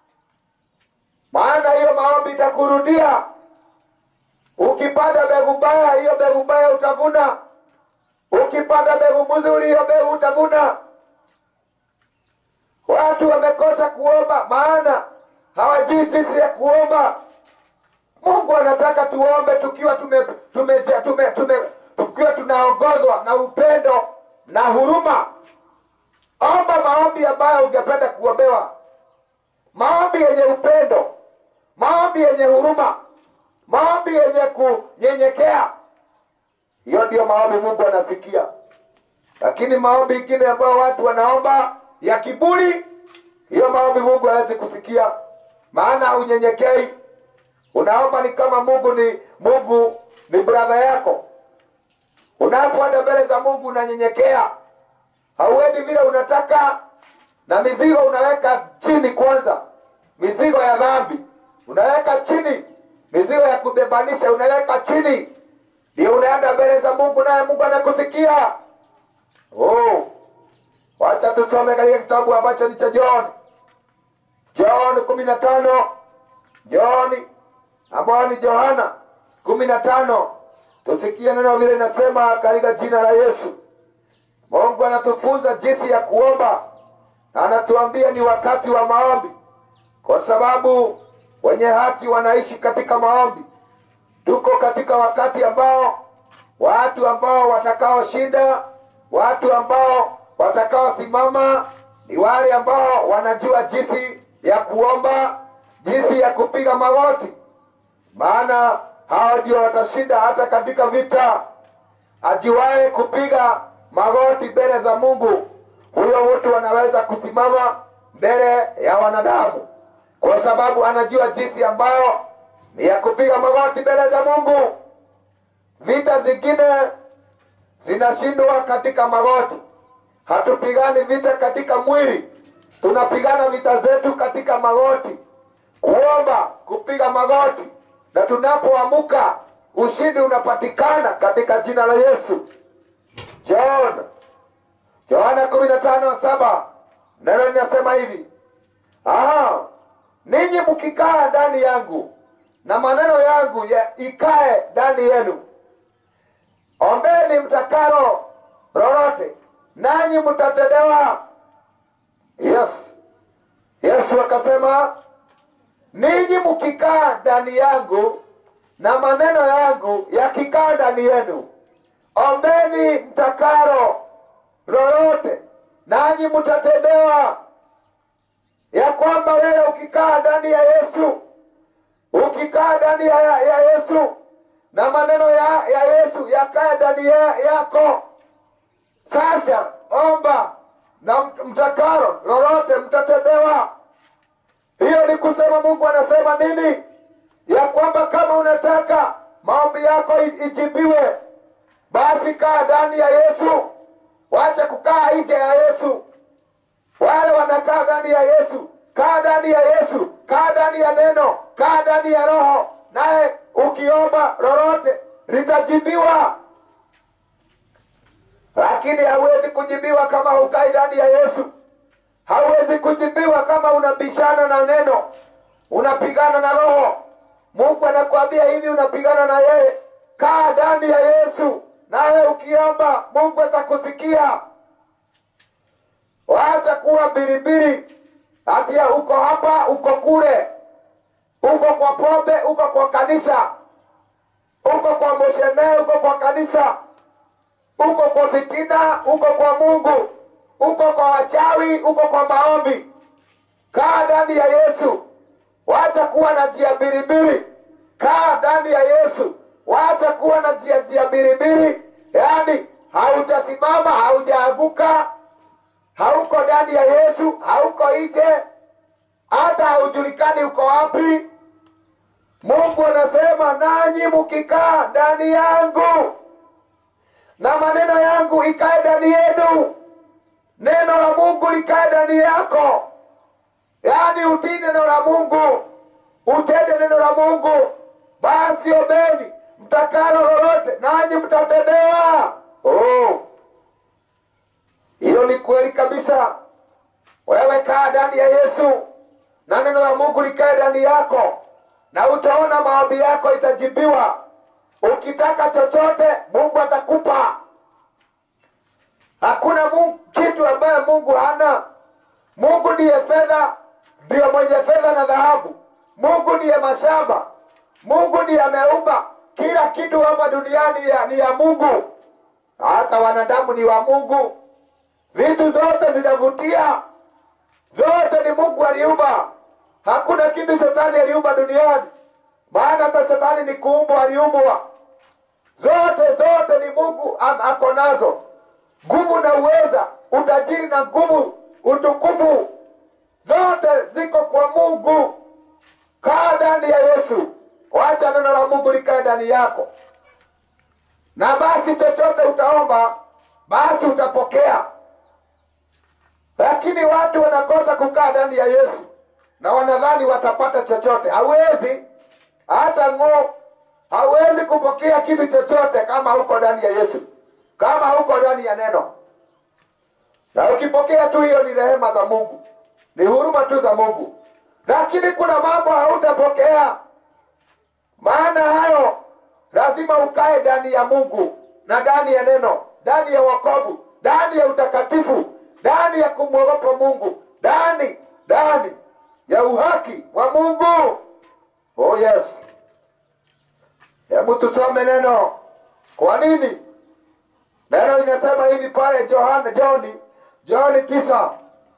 Speaker 1: maana hiyo maombi itakurudia. Ukipanda mbegu mbaya, hiyo mbegu mbaya utavuna. Ukipanda mbegu mzuri, hiyo mbegu utavuna. Watu wamekosa kuomba, maana hawajui jinsi ya kuomba. Mungu anataka tuombe tukiwa tume, tume, tume, tume, tukiwa tunaongozwa na upendo na huruma. Omba maombi ambayo ungependa kuombewa, maombi yenye upendo, maombi yenye huruma, maombi yenye kunyenyekea. Hiyo ndiyo maombi Mungu anasikia. Lakini maombi ingine ambayo watu wanaomba ya kiburi, hiyo maombi Mungu hawezi kusikia, maana haunyenyekei. Unaomba ni kama Mungu ni Mungu ni brother yako. Unapoenda mbele za Mungu unanyenyekea, hauendi vile unataka, na mizigo unaweka chini kwanza, mizigo ya dhambi unaweka chini, mizigo ya kubebanisha unaweka chini, ndio unaenda mbele za Mungu, naye Mungu anakusikia. Oh, wacha tusome katika kitabu ambacho ni cha John, John kumi na tano John ambayo ni Yohana kumi na tano tusikie neno vile linasema katika jina la Yesu. Mungu anatufunza jinsi ya kuomba, anatuambia ni wakati wa maombi, kwa sababu wenye haki wanaishi katika maombi. Tuko katika wakati ambao watu ambao watakaoshinda, watu ambao watakaosimama ni wale ambao wanajua jinsi ya kuomba, jinsi ya kupiga magoti, maana hao ndio watashinda hata katika vita. Ajuaye kupiga magoti mbele za Mungu, huyo mtu anaweza kusimama mbele ya wanadamu, kwa sababu anajua jinsi ambayo ni ya kupiga magoti mbele za Mungu. Vita zingine zinashindwa katika magoti. Hatupigani vita katika mwili, tunapigana vita zetu katika magoti, kuomba, kupiga magoti, na tunapoamuka ushindi unapatikana katika jina la Yesu. John Yohana kumi na tano saba neno linasema hivi aha, ninyi mkikaa ndani yangu na maneno yangu ya ikae ndani yenu, ombeni mtakalo lolote, nanyi mtatendewa. Yes, Yesu akasema ninyi mkikaa ndani yangu na maneno yangu yakikaa ndani yenu, ombeni mtakalo lolote, nanyi mtatendewa. Ya kwamba wewe ukikaa ndani ya Yesu, ukikaa ndani ya, ya Yesu na maneno ya, ya Yesu yakae ndani ya, yako, sasa omba na mtakalo lolote mtatendewa. Hiyo ni kusema Mungu anasema nini? Ya kwamba kama unataka maombi yako ijibiwe, basi kaa ndani ya Yesu, wache kukaa nje ya Yesu. Wale wanakaa ndani ya Yesu, kaa ndani ya Yesu, kaa ndani ya neno, kaa ndani ya Roho, naye ukiomba lolote litajibiwa. Lakini hauwezi kujibiwa kama hukai ndani ya Yesu. Hauwezi kujibiwa kama unabishana na neno, unapigana na Roho. Mungu anakuambia hivi, unapigana na yeye. Kaa ndani ya Yesu, nawe ukiomba Mungu atakusikia. Waacha kuwa biribiri, atia uko hapa, uko kule, uko kwa pombe, uko kwa kanisa, uko kwa moshene, uko kwa kanisa, uko kwa fitina, uko kwa Mungu, uko kwa wachawi, uko kwa maombi. Kaa ndani ya Yesu, wacha kuwa na njia biribiri. Kaa ndani ya Yesu, wacha kuwa na njia njia biribiri, yaani hautasimama, haujaanguka, hauko ndani ya Yesu, hauko nje, hata haujulikani uko wapi. Mungu anasema nanyi mkikaa ndani yangu na maneno yangu ikae ndani yenu, neno la Mungu likae ndani yako, yaani utii neno la Mungu, utende neno la Mungu. Basi ombeni mtakalo lolote, nanyi mtatendewa. Oh, hilo ni kweli kabisa. Wewe kaa ndani ya Yesu na neno la Mungu likae ndani yako, na utaona maombi yako itajibiwa. Ukitaka chochote Mungu atakupa. Hakuna Mungu, kitu ambaye Mungu hana. Mungu ndiye fedha, ndiyo mwenye fedha na dhahabu. Mungu ndiye mashamba. Mungu ndiye ameumba kila kitu hapa duniani ya, ni ya Mungu. Hata wanadamu ni wa Mungu. Vitu zote zinavutia, zote ni Mungu aliumba. Hakuna kitu shetani aliumba duniani, maana hata shetani ni kuumbwa, aliumbwa. Zote zote ni Mungu am- ako nazo, nguvu na uweza, utajiri na nguvu, utukufu, zote ziko kwa Mungu. Kaa ndani ya Yesu, wacha neno la Mungu likae ndani yako, na basi chochote utaomba, basi utapokea. Lakini watu wanakosa kukaa ndani ya Yesu na wanadhani watapata chochote. Hawezi hata ng'o, hawezi kupokea kitu chochote kama huko ndani ya Yesu, kama huko ndani ya neno. Na ukipokea tu, hiyo ni rehema za Mungu, ni huruma tu za Mungu. Lakini kuna mambo hautapokea, maana hayo lazima ukae ndani ya Mungu na ndani ya neno, ndani ya wokovu, ndani ya utakatifu, ndani ya kumwogopa Mungu, ndani ndani ya uhaki wa Mungu. Oh yes. Hebu tusome neno. Kwa nini? Neno linasema hivi pale Johana Johni Johni tisa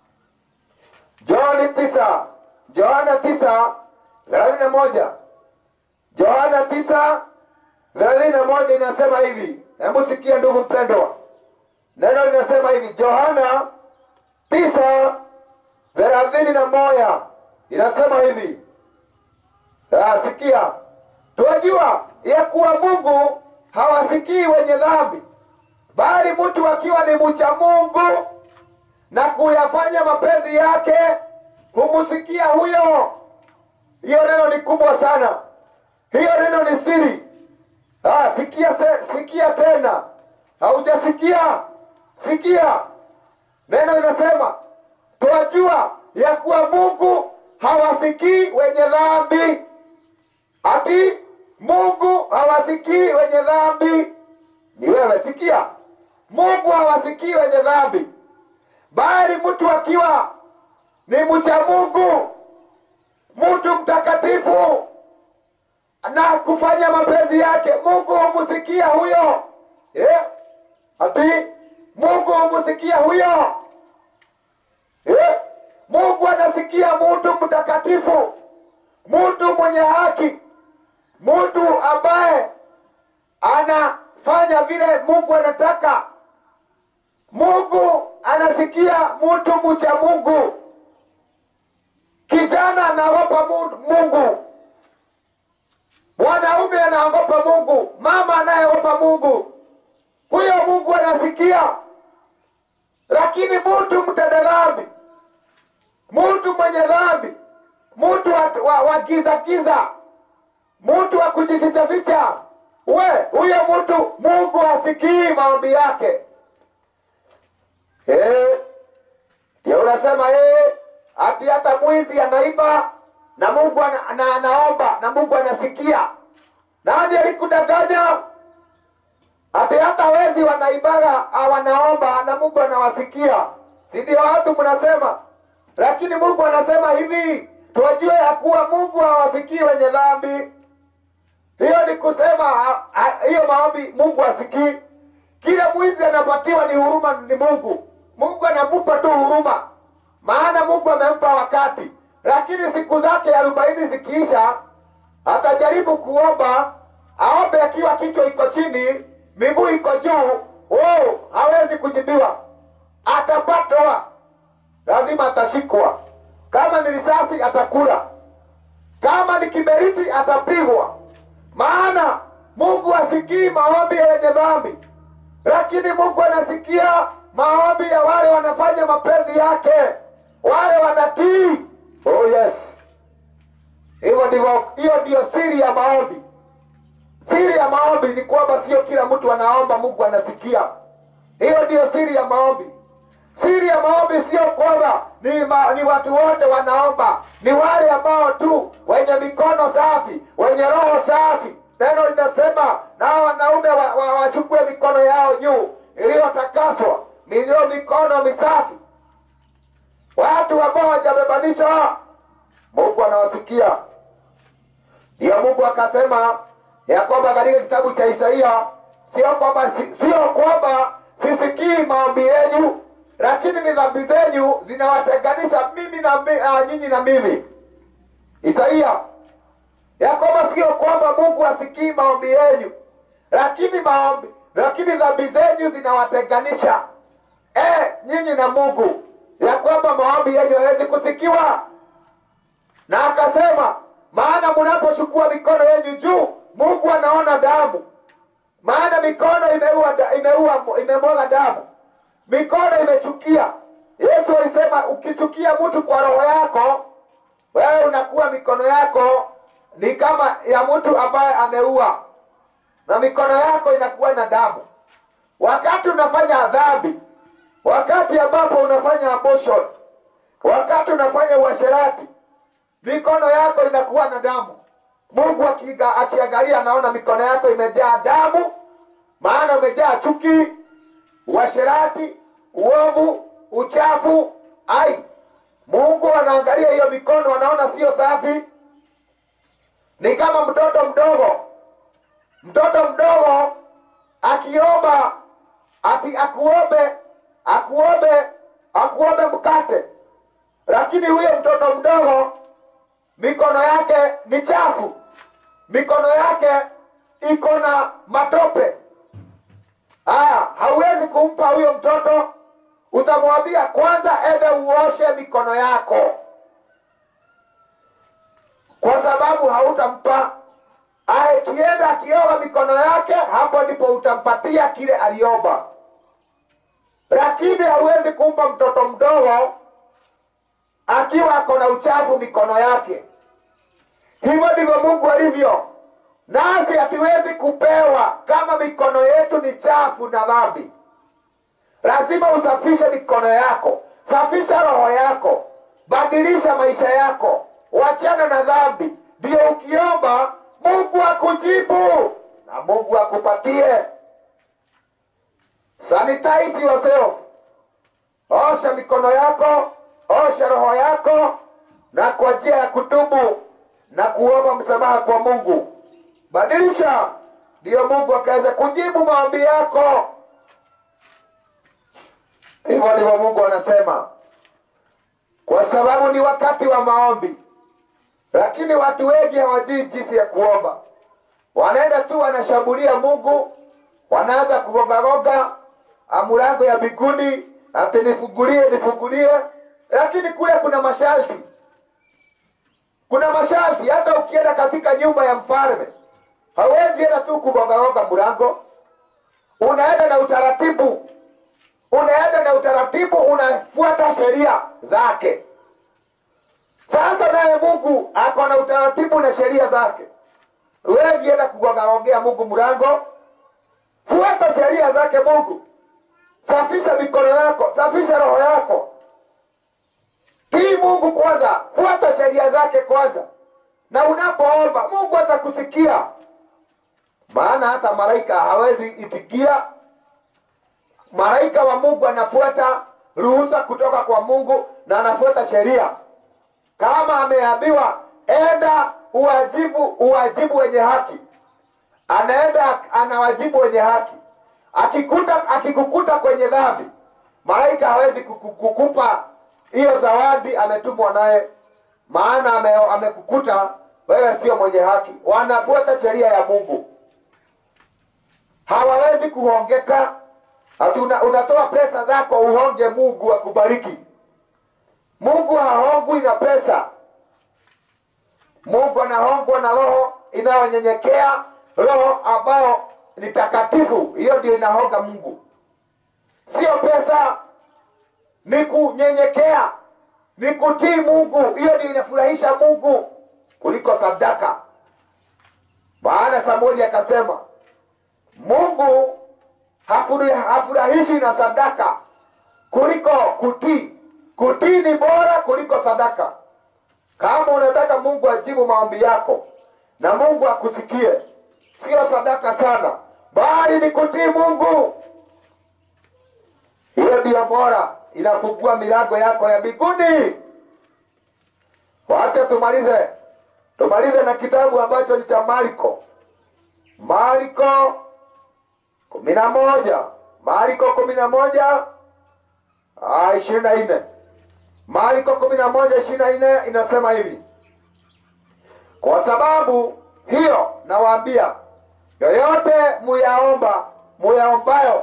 Speaker 1: Johni tisa Johana tisa thelathini na moja Johana tisa thelathini na moja inasema hivi. Hebu sikia ndugu mpendwa, neno linasema hivi Johana tisa thelathini na moja inasema hivi. Ah, sikia, tunajua ya kuwa Mungu hawasikii wenye dhambi, bali mtu akiwa ni mcha Mungu na kuyafanya mapenzi yake humsikia huyo. Hiyo neno ni kubwa sana, hiyo neno ni siri. Ah, sikia, se, sikia tena, haujasikia? Sikia, neno linasema twajua ya kuwa Mungu hawasikii wenye dhambi. Ati Mungu hawasikii wenye dhambi. Ni wewe, sikia, Mungu hawasikii wenye dhambi, bali mtu akiwa ni mcha Mungu, mtu mtakatifu na kufanya mapenzi yake, Mungu humsikia huyo. Eh? Ati Mungu humsikia huyo. Eh? Mungu anasikia mtu mtakatifu, mtu mwenye haki, mtu ambaye anafanya vile Mungu anataka. Mungu anasikia mtu mcha Mungu. Kijana anaogopa Mu- Mungu, mwanaume anaogopa Mungu, mama anayeogopa Mungu, huyo Mungu anasikia. Lakini mtu mtenda dhambi mtu mwenye dhambi, mtu wa, wa, wa giza giza, mtu wa kujificha ficha, we huyo mtu Mungu hasikii maombi yake. Eh, ndio unasema eh, ati hata mwizi anaiba na Mungu ana, ana, anaomba na Mungu anasikia. Nani alikudanganya? Ati hata wezi wanaibaga ah, wanaomba na Mungu anawasikia, si ndio? Watu mnasema, lakini Mungu anasema hivi, tuwajue ya kuwa Mungu hawasikii wenye dhambi. Hiyo ni kusema ah, ah, hiyo maombi Mungu hasikii. Kila mwizi anapatiwa ni huruma, ni Mungu. Mungu anamupa tu huruma, maana Mungu amempa wakati, lakini siku zake arobaini zikiisha, atajaribu kuomba, aombe akiwa kichwa iko chini, miguu iko juu. Oh, hawezi kujibiwa, atapatwa, lazima atashikwa. Kama ni risasi atakula, kama ni kiberiti atapigwa, maana Mungu hasikii maombi ya wenye dhambi, lakini Mungu anasikia maombi ya wale wanafanya mapenzi yake, wale wanatii. Oh yes, hivyo ndivyo, hiyo ndiyo siri ya maombi. Siri ya maombi ni kwamba sio kila mtu anaomba Mungu anasikia. Hiyo ndiyo siri ya maombi. Siri ya maombi sio kwamba ni, ma, ni watu wote wanaomba, ni wale ambao tu wenye mikono safi, wenye roho safi. Neno linasema nao wanaume wachukue wa, wachukue mikono yao juu iliyotakaswa, niliyo mikono misafi. Watu ambao wajabebanisha, Mungu anawasikia. Ndiyo Mungu akasema ya kwamba katika kitabu cha Isaia, sio kwamba si- sio kwamba sisikii maombi yenu, lakini ni dhambi zenyu zinawatenganisha mimi na mi, ah, nyinyi na mimi. Isaia ya kwamba sio kwamba Mungu asikii maombi yenu, lakini maombi lakini dhambi zenyu zinawatenganisha eh, nyinyi na Mungu, ya kwamba maombi yenu hawezi kusikiwa. Na akasema maana mnapochukua mikono yenu juu, Mungu anaona damu, maana mikono imeua, da- imeua, imemwaga damu, mikono imechukia. Yesu alisema ukichukia mtu kwa roho yako, wewe unakuwa mikono yako ni kama ya mtu ambaye ameua, na mikono yako inakuwa na damu. Wakati unafanya dhambi, wakati ambapo unafanya abortion, wakati unafanya uasherati, mikono yako inakuwa na damu. Mungu akiga- akiangalia anaona mikono yako imejaa damu, maana umejaa chuki, uasherati, uovu, uchafu. Ai, Mungu anaangalia hiyo mikono, anaona sio safi. Ni kama mtoto mdogo, mtoto mdogo akiomba ati akuombe akuombe akuombe mkate, lakini huyo mtoto mdogo mikono yake ni chafu, mikono yake iko na matope. Aya, hauwezi kumpa huyo mtoto, utamwambia kwanza ende uoshe mikono yako, kwa sababu hautampa. Aya, kienda akioga mikono yake, hapo ndipo utampatia kile aliomba, lakini hauwezi kumpa mtoto mdogo akiwa ako na uchafu mikono yake. Hivyo ndivyo Mungu alivyo nasi, hatuwezi kupewa kama mikono yetu ni chafu na dhambi. Lazima usafishe mikono yako, safisha roho yako, badilisha maisha yako, wachana na dhambi, ndio ukiomba Mungu akujibu na Mungu akupatie. Sanitize yourself, osha mikono yako, osha roho yako, na kwa njia ya kutubu na kuomba msamaha kwa Mungu, badilisha, ndiyo Mungu akaweza kujibu maombi yako. Hivyo ndivyo Mungu anasema, kwa sababu ni wakati wa maombi, lakini watu wengi hawajui jinsi ya kuomba. Wanaenda tu wanashambulia Mungu, wanaanza kugogagoga amulango ya mbinguni, ati nifungulie, nifungulie, lakini kule kuna masharti, kuna masharti. Hata ukienda katika nyumba ya mfalme hauwezi enda tu kugogagoga mlango, unaenda na utaratibu unaenda na utaratibu, unafuata sheria zake. Sasa naye Mungu ako na utaratibu na sheria zake. Huwezi enda kugongaongea Mungu mlango. Fuata sheria zake Mungu. Safisha mikono yako, safisha roho yako. Tii Mungu kwanza, fuata sheria zake kwanza, na unapoomba Mungu atakusikia. Maana hata malaika hawezi itikia. Malaika wa Mungu anafuata ruhusa kutoka kwa Mungu na anafuata sheria. Kama ameambiwa enda uwajibu uwajibu wenye haki, anaenda anawajibu wenye haki. Akikuta akikukuta kwenye dhambi, malaika hawezi kuku- kukupa hiyo zawadi ametumwa naye, maana ame- amekukuta wewe sio mwenye haki. Wanafuata sheria ya Mungu, hawawezi kuhongeka. Ati una, unatoa pesa zako uhonge Mungu akubariki. Mungu hahongwi na pesa. Mungu anahongwa na roho inayonyenyekea, roho ambayo ni takatifu. Hiyo ndio inahonga Mungu, sio pesa. Ni kunyenyekea, ni kutii Mungu. Hiyo ndio inafurahisha Mungu kuliko sadaka. Maana Samueli akasema Mungu hafuri- hafurahishwi na sadaka kuliko kutii. Kutii ni bora kuliko sadaka. Kama unataka Mungu ajibu maombi yako na Mungu akusikie, sio sadaka sana, bali ni kutii Mungu. Hiyo ndiyo bora, inafungua milango yako ya mbinguni. Wacha tumalize, tumalize na kitabu ambacho ni cha Marko, Marko kumi na moja, Marko kumi na moja ishirini na nne. Marko kumi na moja ishirini na nne inasema hivi: kwa sababu hiyo nawaambia, yoyote muyaomba muyaombayo,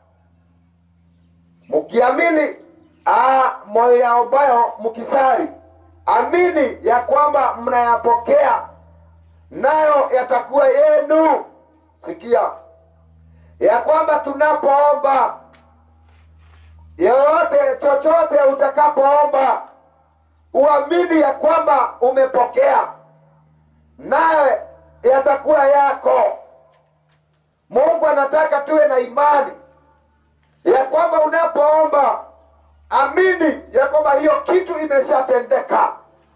Speaker 1: mkiamini ah, muyaombayo mkisali, amini ya kwamba mnayapokea, nayo yatakuwa yenu. Sikia ya kwamba tunapoomba yoyote chochote utakapoomba uamini ya kwamba umepokea naye yatakuwa yako mungu anataka tuwe na imani ya kwamba unapoomba amini ya kwamba hiyo kitu imeshatendeka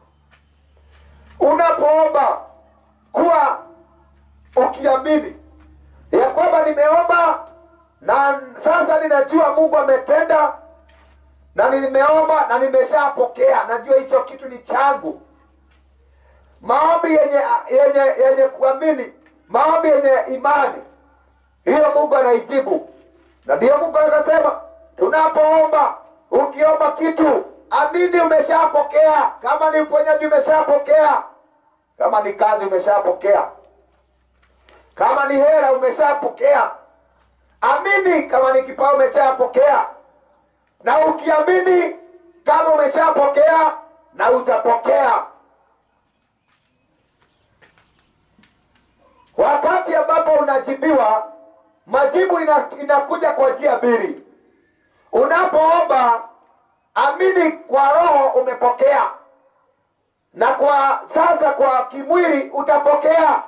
Speaker 1: unapoomba kuwa ukiamini ya kwamba nimeomba na sasa ninajua Mungu ametenda, na nimeomba na nimeshapokea, najua hicho kitu ni changu. Maombi yenye yenye yenye kuamini, maombi yenye imani, hiyo Mungu anaijibu. Na ndiyo Mungu akasema tunapoomba, ukiomba kitu amini umeshapokea. Kama ni uponyaji umeshapokea, kama ni kazi umeshapokea, kama ni hela umeshapokea amini kama ni kipawa umeshapokea, na ukiamini kama umeshapokea na utapokea. Wakati ambapo unajibiwa, majibu ina, inakuja kwa njia mbili. Unapoomba amini kwa roho umepokea, na kwa sasa kwa kimwili utapokea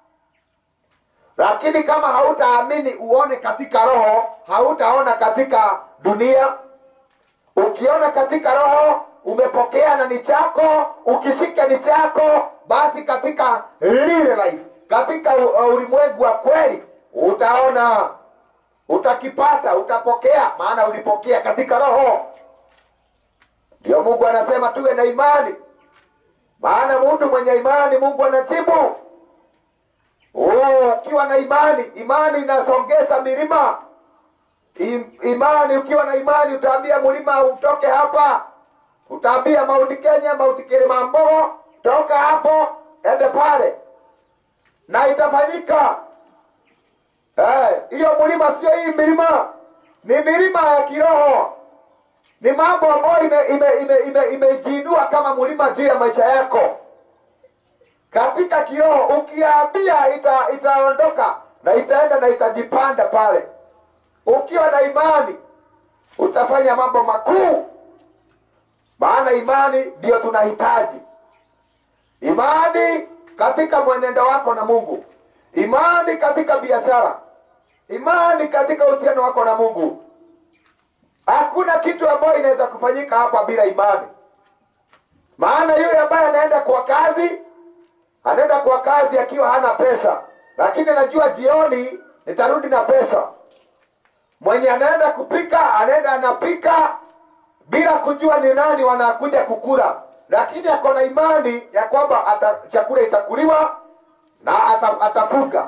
Speaker 1: lakini kama hautaamini uone katika roho, hautaona katika dunia. Ukiona katika roho umepokea na ni chako, ukishika ni chako, basi katika lile life, katika u- ulimwengu wa kweli utaona, utakipata, utapokea, maana ulipokea katika roho. Ndio Mungu anasema tuwe na imani, maana mtu mwenye imani Mungu anajibu. Oh, ukiwa na imani, imani inasongeza milima. I- Imani, ukiwa na imani utaambia mlima utoke hapa, utaambia Mauti Kenya, Mauti Kilimanjaro, toka hapo ende pale, na itafanyika. Eh, hiyo mlima sio hii milima, ni milima ya kiroho, ni mambo ambayo imejiinua ime, ime, ime, imejiinua kama mlima juu ya maisha yako katika kiroho ukiambia ita, itaondoka na itaenda na itajipanda pale. Ukiwa na imani utafanya mambo makuu, maana imani ndiyo tunahitaji. imani katika mwenendo wako na Mungu, imani katika biashara, imani katika uhusiano wako na Mungu. Hakuna kitu ambayo inaweza kufanyika hapa bila imani. Maana yule ambaye anaenda kwa kazi, anaenda kwa kazi akiwa hana pesa, lakini anajua jioni nitarudi na pesa. Mwenye anaenda kupika, anaenda anapika bila kujua ni nani wanakuja kukula, lakini ako na imani ya kwamba ata, chakula itakuliwa na ata, atafunga.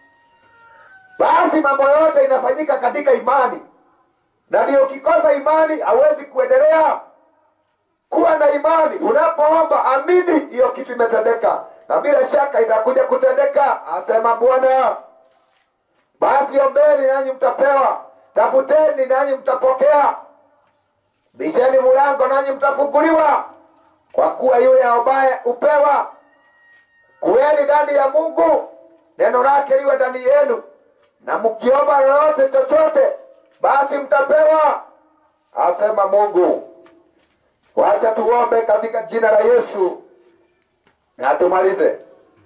Speaker 1: Basi mambo yote inafanyika katika imani, na ndio ukikosa imani hauwezi kuendelea kuwa na imani. Unapoomba amini, hiyo kitu imetendeka, na bila shaka itakuja kutendeka, asema Bwana. Basi ombeni nanyi mtapewa, tafuteni nanyi mtapokea, bisheni mulango nanyi mtafunguliwa. Kwa kuwa yule aombaye upewa. Kuweni ndani ya Mungu, neno lake liwe ndani yenu, na mkiomba lolote chochote, basi mtapewa, asema Mungu. Wacha tuombe katika jina la Yesu na tumalize.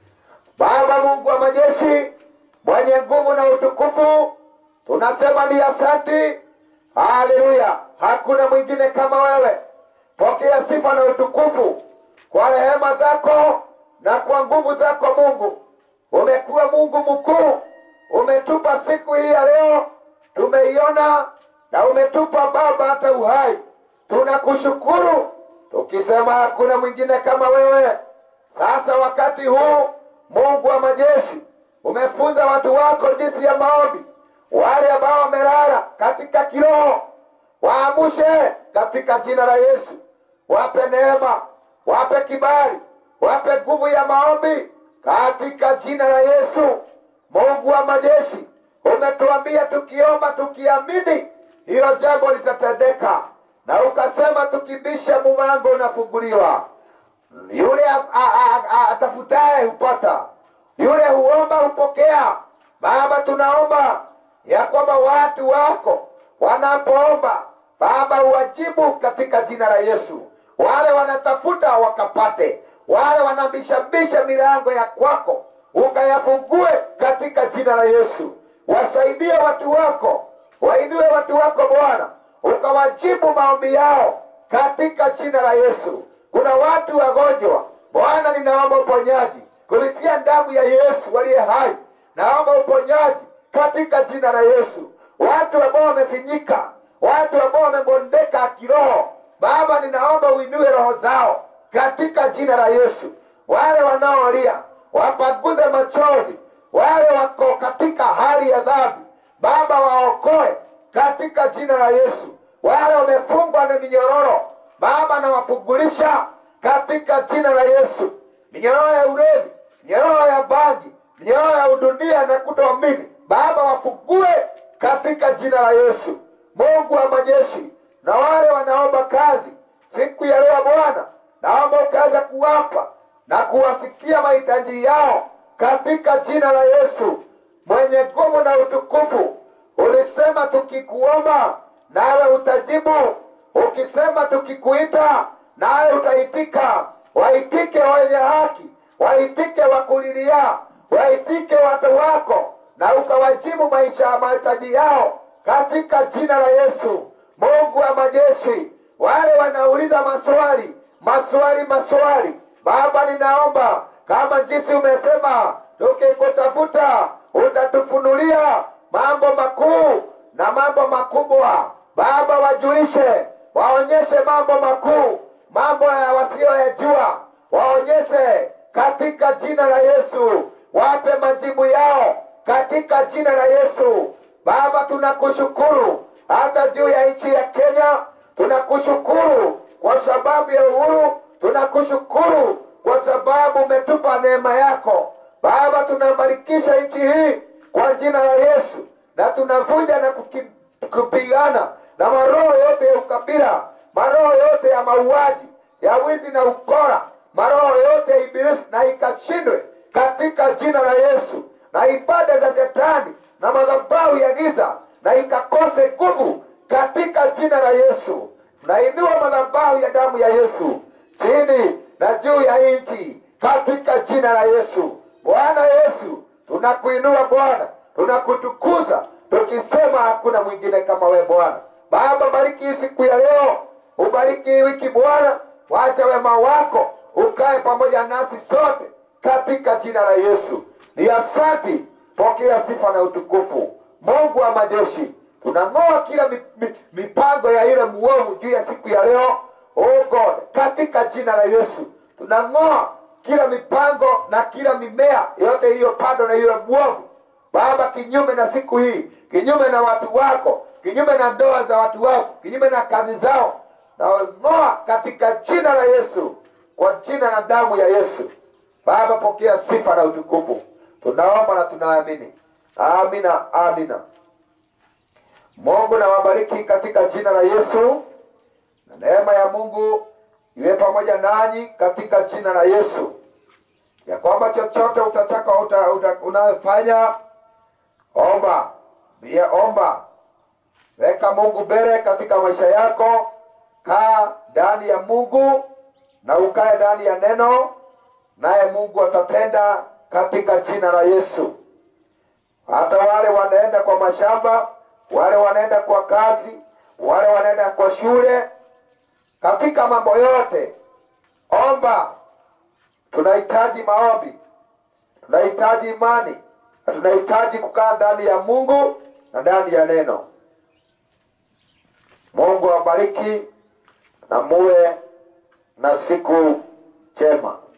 Speaker 1: Baba Mungu wa majeshi, mwenye nguvu na utukufu, tunasema ni asanti. Haleluya, hakuna mwingine kama wewe. Pokea sifa na utukufu kwa rehema zako na kwa nguvu zako Mungu. Umekuwa Mungu mkuu, umetupa siku hii ya leo, tumeiona na umetupa Baba hata uhai. Tunakushukuru tukisema hakuna mwingine kama wewe. Sasa wakati huu, Mungu wa majeshi, umefunza watu wako jinsi ya maombi. Wale ambao wamelala katika kiroho, waamushe katika jina la Yesu. Wape neema, wape kibali, wape nguvu ya maombi katika jina la Yesu. Mungu wa majeshi, umetuambia tukiomba tukiamini, hilo jambo litatendeka, na ukasema tukibisha mlango unafunguliwa. Yule a- a- a- atafutaye hupata, yule huomba hupokea. Baba, tunaomba ya kwamba watu wako wanapoomba Baba uwajibu katika jina la Yesu. Wale wanatafuta wakapate, wale wanabishabisha milango ya kwako ukayafungue katika jina la Yesu. Wasaidie watu wako, wainue watu wako Bwana, ukawajibu maombi yao katika jina la Yesu. Kuna watu wagonjwa, Bwana, ninaomba uponyaji kupitia damu ya Yesu waliye hai. Naomba uponyaji katika jina la Yesu. Watu ambao wamefinyika, watu ambao wamebondeka kiroho, Baba, ninaomba uinue roho zao katika jina la Yesu. Wale wanaolia wapaguze machozi, wale wako katika hali ya dhambi, Baba, waokoe katika jina la Yesu. Wale wamefungwa na minyororo, Baba, nawafungulisha katika jina la Yesu. Minyororo ya ulevi, minyororo ya bangi, minyororo ya udunia na kutoamini, Baba, wafungue katika jina la Yesu. Mungu wa majeshi, na wale wanaomba kazi siku ya leo Bwana, naomba ukaweza kuwapa na kuwasikia mahitaji yao katika jina la Yesu mwenye nguvu na utukufu. Ulisema tukikuomba nawe utajibu, ukisema tukikuita nawe utaitika. Waitike wenye haki, waitike wakulilia, waitike watu wako, na ukawajibu maisha ya mahitaji yao katika jina la Yesu. Mungu wa majeshi, wale wanauliza maswali maswali maswali, Baba, ninaomba kama jinsi umesema, tukikutafuta utatufunulia mambo makuu na mambo makubwa. Baba, wajulishe, waonyeshe mambo makuu, mambo ya wasiyoyajua, waonyeshe katika jina la Yesu, wape majibu yao katika jina la Yesu. Baba, tunakushukuru hata juu ya nchi ya Kenya, tunakushukuru kwa sababu ya uhuru, tunakushukuru kwa sababu umetupa neema yako Baba. Tunabarikisha nchi hii kwa jina la Yesu, na tunavunja na kuki- kupigana na maroho yote ya ukabila, maroho yote ya mauaji, ya wizi na ukora, maroho yote ya ibilisi, na ikashindwe katika jina la Yesu, na ibada za shetani na madhabahu ya giza na ikakose nguvu katika jina la Yesu. Nainua madhabahu ya damu ya Yesu chini na juu ya nchi katika jina la Yesu. Bwana Yesu, tunakuinua Bwana, tunakutukuza tukisema hakuna mwingine kama we Bwana. Baba, bariki hii siku ya leo, ubariki hii wiki Bwana, wacha wema wako ukae pamoja nasi sote katika jina la Yesu. Ni asanti, pokea sifa na utukufu. Mungu wa majeshi, tunang'oa kila mi, mi, mipango ya ile muovu juu ya siku ya leo. Oh God, katika jina la Yesu tunang'oa kila mipango na kila mimea yote hiyo pando na yule mwovu Baba, kinyume na siku hii, kinyume na watu wako, kinyume na ndoa za watu wako, kinyume na kazi zao, na ng'oa katika jina la Yesu, kwa jina na damu ya Yesu. Baba, pokea sifa na utukufu, tunaomba na tunaamini. Amina, amina. Mungu na wabariki katika jina la Yesu, na neema ya Mungu iwe pamoja nanyi katika jina la Yesu, ya kwamba chochote utataka uta, uta, unayofanya omba, pia omba, weka Mungu mbele katika maisha yako, kaa ndani ya Mungu na ukae ndani ya neno, naye Mungu atatenda katika jina la Yesu. Hata wale wanaenda kwa mashamba, wale wanaenda kwa kazi, wale wanaenda kwa shule, katika mambo yote omba. Tunahitaji maombi, tunahitaji imani na tunahitaji kukaa ndani ya Mungu na ndani ya neno. Mungu awabariki na muwe na siku njema.